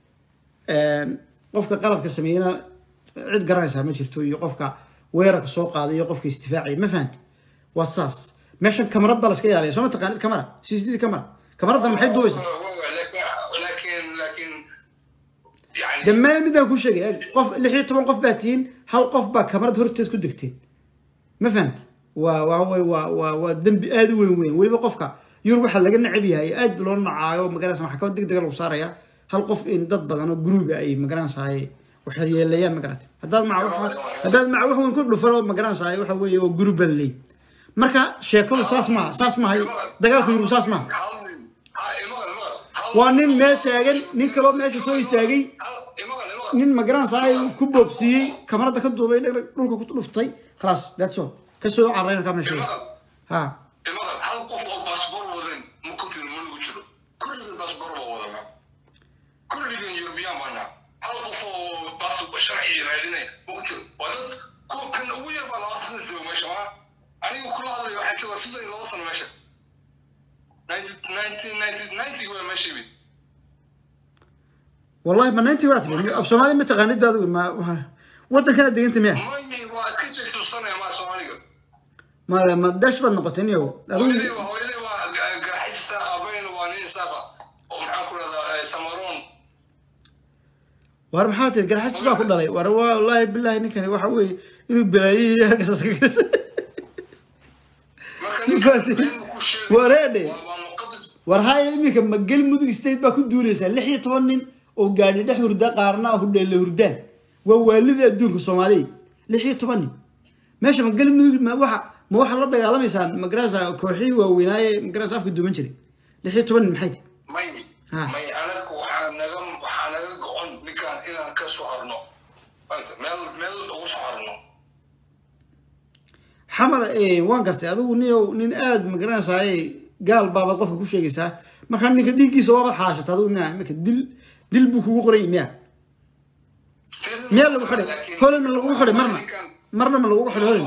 qofka qaladka sameeyana cid garanaysaa ma jirto iyo qofka weerarka soo qaaday iyo qofka isdifaacaya ma fahanti waa saas meeshan kamarad baa laska ilaaliya soo ma taqaanid kamara cctv kamara kamaraddan maxay duubaysaa laakiin laakiin yani dhammaan midaan ku sheegay eeg, qof lix iyo toban qof baa tihiin hal qof baa kamarad horteed ku degteen ma fahamti waa waa way waa waa waa dembi aada u weyn weyn weliba qofka yurub waxaa laga necab yahay aad loo nacaayo magaranaysa maxkamad deg dega lagu saaraya hal qof in dad badan oo gruuba ay magaranaysaay waxay yeelayaan magarata haddaad maca wax haddaad maca wax weyn ku dhufano magaranaysaay waxa weeye waa gruub baa laleey marka sheekadu saas maaha saas maaha dagaalka yurub saas maaha hal nin ha imagan imagan hal waa nin meel taagan nin kaloo meesha soo istaagay hal imagan imagan nin magaranaysaay ku boobsiiyey kamarada ka duubay dhag- dhulka ku dhuftay khalaas that's all kasoo carrayna ka meesha imagan ha imagan hal qof oo baasboor wadan ma ku jiro ma lagu jiro kulligan baasboor baa wadana kulligan yurubiyan baana hal qof oo baas sharci raadinaya ma ku jiro waa dad kuwa kan ugu yar baa laba sano jooga meesha ma anigu kula hadlayo waxaan joogaa sidoo iyo laba sano meesha nineteen ninety ninety waa meesha yimid wallahi ma nayntii waa tiri af soomaali ma taqaanid adigu ma ma- wadankana deganta miya mayi waa iska jeegtusanaya maa soomaaliga ma ma dash baad noqotay niyow hooyadii adigu waa hooyadii waa ga- garxajista aabahayna waa nin isaaqa oo maxaan ku rahdaa samaroon war maxaa tiri garxajis baa ku dhalay war waa wallaahi billahi ninkani waxa weeye inuu balaayihii halkaas ka gasa marka Ma ninka fahantin? been ku sheegay Wareedhe. waa waa muqadas war haya iminka ma galmudug state baa ku duulaysaa lix iyo toban nin oo gaadhi dhex hurda qaarna hudheelle hurdaan waa waalidii adduunka soomaaliya lix iyo toban nin meesha ma galmudug ma waxa ma waxaad la dagaalamaysaan magarasa kooxihii waaweynaaye magarasa afka duuban jiray lix iyo toban nin maxay tahay may Ha. may anaga waxaa naga waxaa naga go-on ninkaan inaan ka soo harno Maanta, meel meel ugu soo harno xamar eh, waan gartay adigu niyow nin aada magaranaysaay gaal baabaad qofka ku sheegaysaa markaa ninka dhiiggiisa waabaad xalaashata adigu miya iminka dil dil buu kugu qoray miya miyaa lagu xidhay holan ma lagugu xidhay marna marna ma lagugu xidhay holan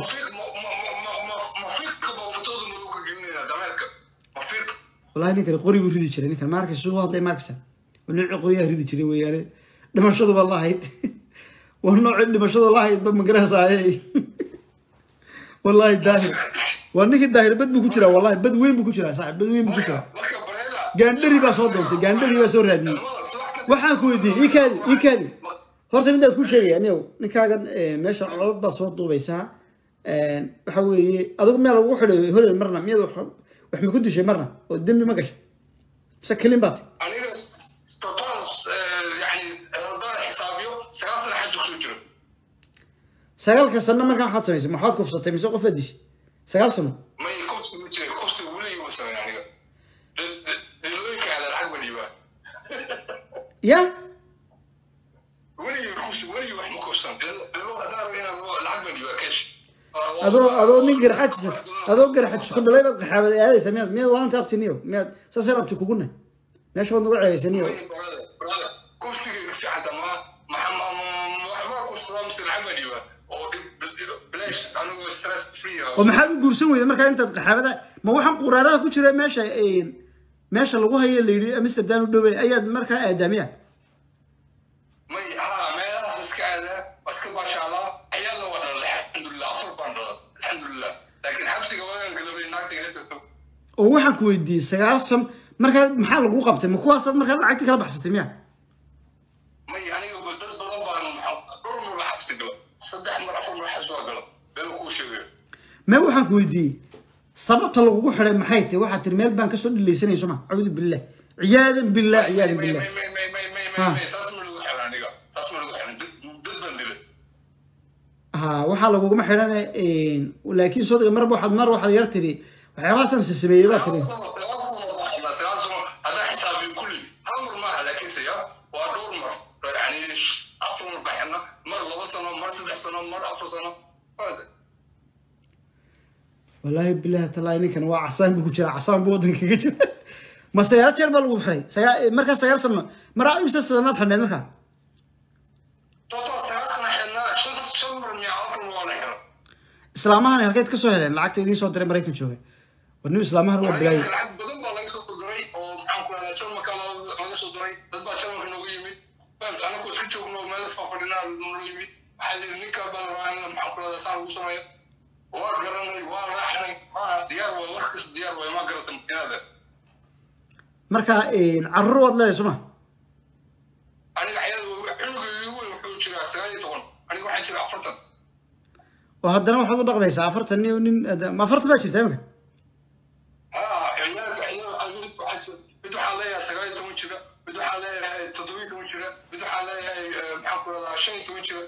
mafiiqka baa fotooda madow ka gelinayna dameerka mafiiq wallahi ninkan qori buu ridi jiray ninkan maarkaysa suu hadlay maarkaysa waa noocii qoryaha ridi jiray weeyaane dhimashaduba lahayd waa noocii dhimashadu lahayd ba magaranaysaaye wallahi daahir waa ninkii daahir bad buu ku jiraa wallahi bad weyn buu ku jiraa saaxib bad weyn buu ku jiraa marka bareeda gaandhari baa soo doontay gaandhari baa soo raadiyey waxaan ku weydiiyey ii kaadi ii kaadi horta midaan kuu sheegaya anigow ninkaagan eh, meesha codod baad soo duubaysaa waxa weeye adigu meel lagu xidhay holel marna miyaad wax wax ma ku dishay marna oo dembi ma gashay mise kelin baad tahay aniga total yani haddaan xisaabiyo sagaal sana xaj kusoo jiro sagaalka sano markaa waxaad samaysay maxaad kufsatay mise qof baad dishay sagaal sano may kobsi ma jiray kobsi weligii ma samayn aniga dhilooyinka aada lacag ma dhiibaa ya weligii kobsi weligii wax ma kobsan dhilo haddaan rabo inaan lacag ma dhiibaa kesh adoo adoo nin garxajisa adoo garxajis ku dhalay baad qaxaabad aadaysa miyaad miyaad waanta abtiniyo miyaad saasay rabti kuguna meesha baad nagu ceebaysaniyo kobsiga fiicanta ma waxbaa kubsadaa mise lacag ma dhiibaa oo bilash anigoo stress free ah oo maxaad u guursan weyda markaa intaad qaxaabada ma waxaan quraarada ku jira meesha meesha lagu hayo la yidhi amsterdam u dhowey ayaad markaa aadaamiya may haa meelahaas iska aadaa waa iska baashaalaa ayaa la wada dhalay alxamdulilah afar baan dhala alxamdulilah laakiin xabsiga waagaan galabay naagta ila tagto oo waxaan ku weydiiyey sagaal san markaa maxaa lagu qabtay ma kuwaasaad markaa lacagti kala baxsatay miya may aniga dad badan baan dhowr mar baa xabsi gala saddex mar afar mar xabsi baa gala been kuu sheegayo mee waxaan ku weydiiyey sababta lagugu xidhay maxay tahay waxaad tiri meel baan kasoo dhilaysanayso ma acuudu billah ciyaadan billah ciyaadan may billah may may may may may Ha. may may taas ma lagu xiran aniga taas ma lagu xiran dad dad baan dilay ha waxaa laguguma xidhane laakiin soo dega marba waxaad mar waxaad yar tiri waxyaabahaasaan se sameeyey baa tiri sagaal sano sagaal sano baa xidhnaa sagaal sano haddaan xisaabiyo kulli hal mar maaha laakiinse ya waa dhowr mar yani afar mar baa xidhnaa mar laba sano mar saddex sano mar afar sano waada wallaahi bilahi talaahi ninkan waa casaan buu ku jira casaan buu waddanka kaga jira ma sagaal jeer baa lagu xidhay sagaa markaa sagaal sano maraa imsa sanaad xidhneed markaa total sagaal sano xidhnaa shan shan mar miya afar mar waa la xiran islaamahani halkeed kasoo heleen lacagta idiin soo diray maraykan jooga war nin islaamahan waa bilaayay lacag badan baa laga soo diray oo maxaan ku rahdaa jarmalka laga soo diray dad baa jarmalka nooga yimid fahamta anagoo iska joogno meel fafadhinaa nooga yimid waxaa la yidhi ninka baa la rabaa in maxaan ku rahdaa saan lagu sameeyo waa garanay waa raaxnay waa diyaar waay wax kasta diyaar waay ma garata inaada markaa carruur waad leedahay suma aniga xayada cunugeygii weyn wuxuu jiraa sagaal iyo toban aniga waxaan jiraa afartan oo haddana waxaad u dhaqmaysaa afartan nin nin ma afartan baa jirta imika haa ciyaalka ciyaal waxaa mid waxaa jira mid waxaa leeyahay sagaal iyo toban jira mid waxaa leeyahay toddoba iyo toban jira mid waxaa leeyahay maxaan ku rahdaa shan iyo toban jira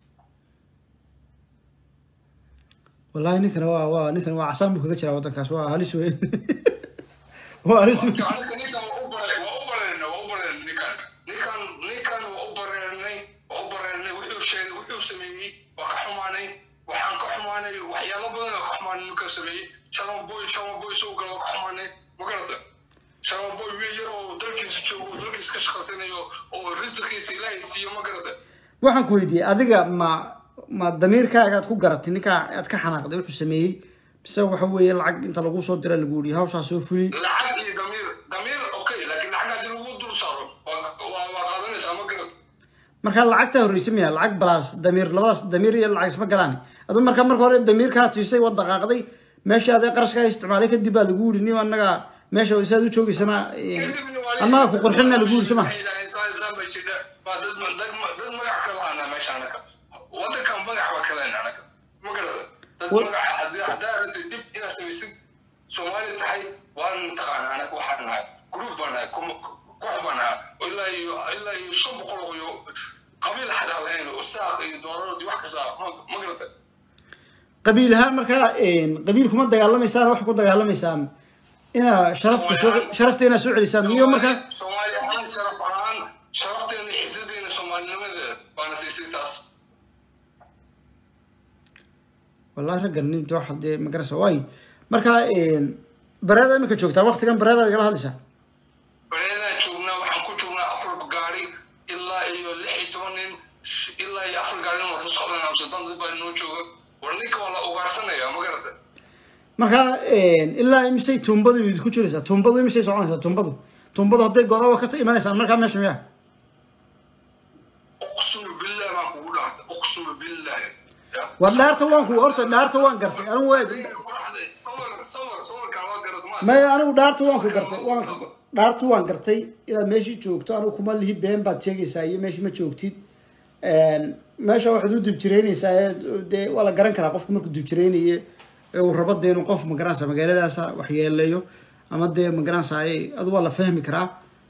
wallaahi ninkan waa waa ninkan waa casaan buu kaga jiraa waddankaas waa halis weyn waa halis weyn aniga ninkan waa u bare waa u bareernay waa u bareernay ninkan ninkan ninkan waa u bareernay waa u bareernay wuxuu sheegay wuxuu sameeyey waa ka xumaanay waxaan ka xumaanay waxyaalo badan oo ka xumaanay ninkan sameeyey shalom boy shalom boy soo gala waa ka xumaanay ma garata shalom boy wiil yar oo dalkiisa joogo oo dalkiisa ka shaqaysanayo oo risiqiisa ilaahay siiyo ma garata waxaan ku weydiiyey adiga ma ma damiirkaaga aad ku garatay ninkaa aad ka xanaaqday wuxuu sameeyey mise waxa weeye lacag inta lagu soo dira lagu yidhi hawshaa soo fuli lacag iyo damiir damiir okay laakiin lacag haddii lagu dul saaro waa waa waa qaadanaysaa ma garata markaa lacagtaa horreysa miya lacag balaas damiir labadaas damiir iyo lacag isma galaan aduu markaa marka hore damiirkaa siisay waa dhaqaaqday meesha adee qarashkaa isticmaalay kadib baa lagu yidhi nin annaga meesha saad u joogaysana annaga ku qorxinna lagu yidhi soma dad magac kala ana meesha anaka wadankan magac baa kalen anaka ma garata dad magac haddii haddaa aragtay dib inaad samaysid soomaali tahay waan taqaana anaka waxaan nahay group baan nahay koox baan nahay oo ilaa iyo ilaa iyo shan boqol oo iyo qabiil xadaa lahayn oo saaq iyo doorarod iyo wax kasta ma garata qabiil ahaan markaa qabiil kuma dagaalamaysaan wax ku dagaalamaysaan inaa sharafta soo sharafta inaa soo celisaan miyo markaa soomaali ahaan sharaf ahaan sharafteena iyo cisadeena soomaalinimadeeda baana siisay taas wallahi raggan nin wax dee magarasa waay markaa bareeda imika joogtaa waktigan bareedaad igala hadlaysaa bareedaan joognaa waxaan ku joognaa afar gaari ilaa iyo lix iyo toban nin ilaa iyo afar gaarin waa ku socdaan amsterdam dad baa inoo jooga war ninka waa la ugaarsanaya ma garata marka ilaa imisay tuumbadu idinku jiraysaa tuumbadu imisay soconaysaa tuumbadu tuumbadu hadday godaa waa ka imanaysaan markaa meesha miya uqsuma billahi baan kugu dhaartay uqsuma billahi Ya. war dhaarta waan ku horta dhaarta waan gartay anigu waa Qoraxda, sawir sawir sawirkan waa garad ma maya anigu dhaarta waan ku gartay waan ku- dhaarta waan gartay inaad meeshii joogto anigu kuma lihi been baad sheegaysaa iyo meeshii ma joogtid meesha waxaad u dibjireynaysaa ee dee waa la garan karaa qofku markuu dibjireynaye ee uu rabo dee inuu qof magaranaysa magaaladaasa waxyeeleeyo ama dee magaranaysa adu waa la fahmi karaa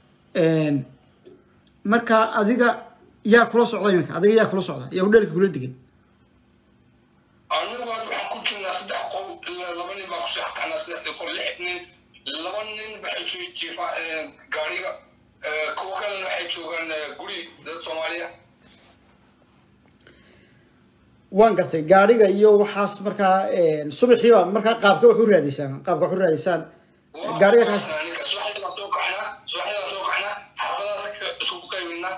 marka adiga yaa kula socda iminka adiga yaa kula socda yaa udheelka kula degan anigu hadda waxaan ku jirnaa saddex qol ilaa laba nin baa kusoo xakaanaa saddexdii qol lix nin laba nin waxay joogi jiifa gaariga Eh, kuwa kalena waxay joogaan eh, guri dad soomaaliya waan gartay gaadhiga iyo waxaas markaa subaxiiba markaa qaabka wax u raadiysaan qaabka wax u raadiysaan gaadhiga kaas ninka subaxdii baan soo kacnaa subaxdii baan soo kacnaa xaafadaas ka- isku qaybinaa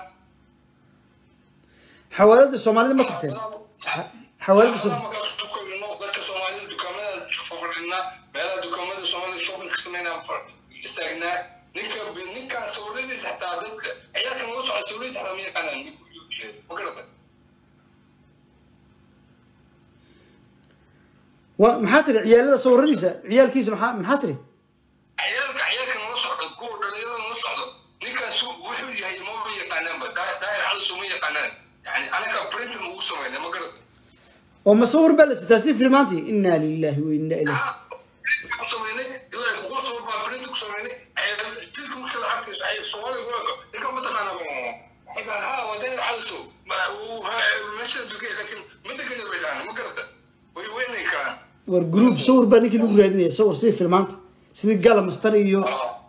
xawaalada soomaalida ma tagteen xawaalada xaafadaha Soom- markaan isku qaybino dadka soomaalida dukaamada fafadhinaa meelaha dukaamada soomaalida shopping ka sameynaa far- istaagnaa ninka ninkaan sawiradiisa xataa dadka ciyaalkan la socda sawiradiisa xataa ma yaqaanaan ma garata wa maxaa tiri ciyaalada sawiradiisa ciyaalkiisa maxaa maxaa tiri ciyaalka ciyaalkan la socda kuwa dhalinyarada la socdo ninkaas wuxuu yahay maba yaqaanaanba daa- daahir calisu ma yaqaanaan yani anaga printing ugu sameynay ma garata oo ma sawir baa la sitaa sidii filmaantii inaa lillahi wa inaa ilayhi ku sameynay ilaa kugu soo baa print ku sameynay tilka marka la arkayso ay Soomaaliga waaga ilka ma taqaana ba waxay baan ha wadeen xalso ma uu meesha dugay laakiin ma degan bay dhaan ma garata way weynay karaan war group sawir baa ninkii lagu raadinaya sawir sidii filmaanta sidii gala mastar iyo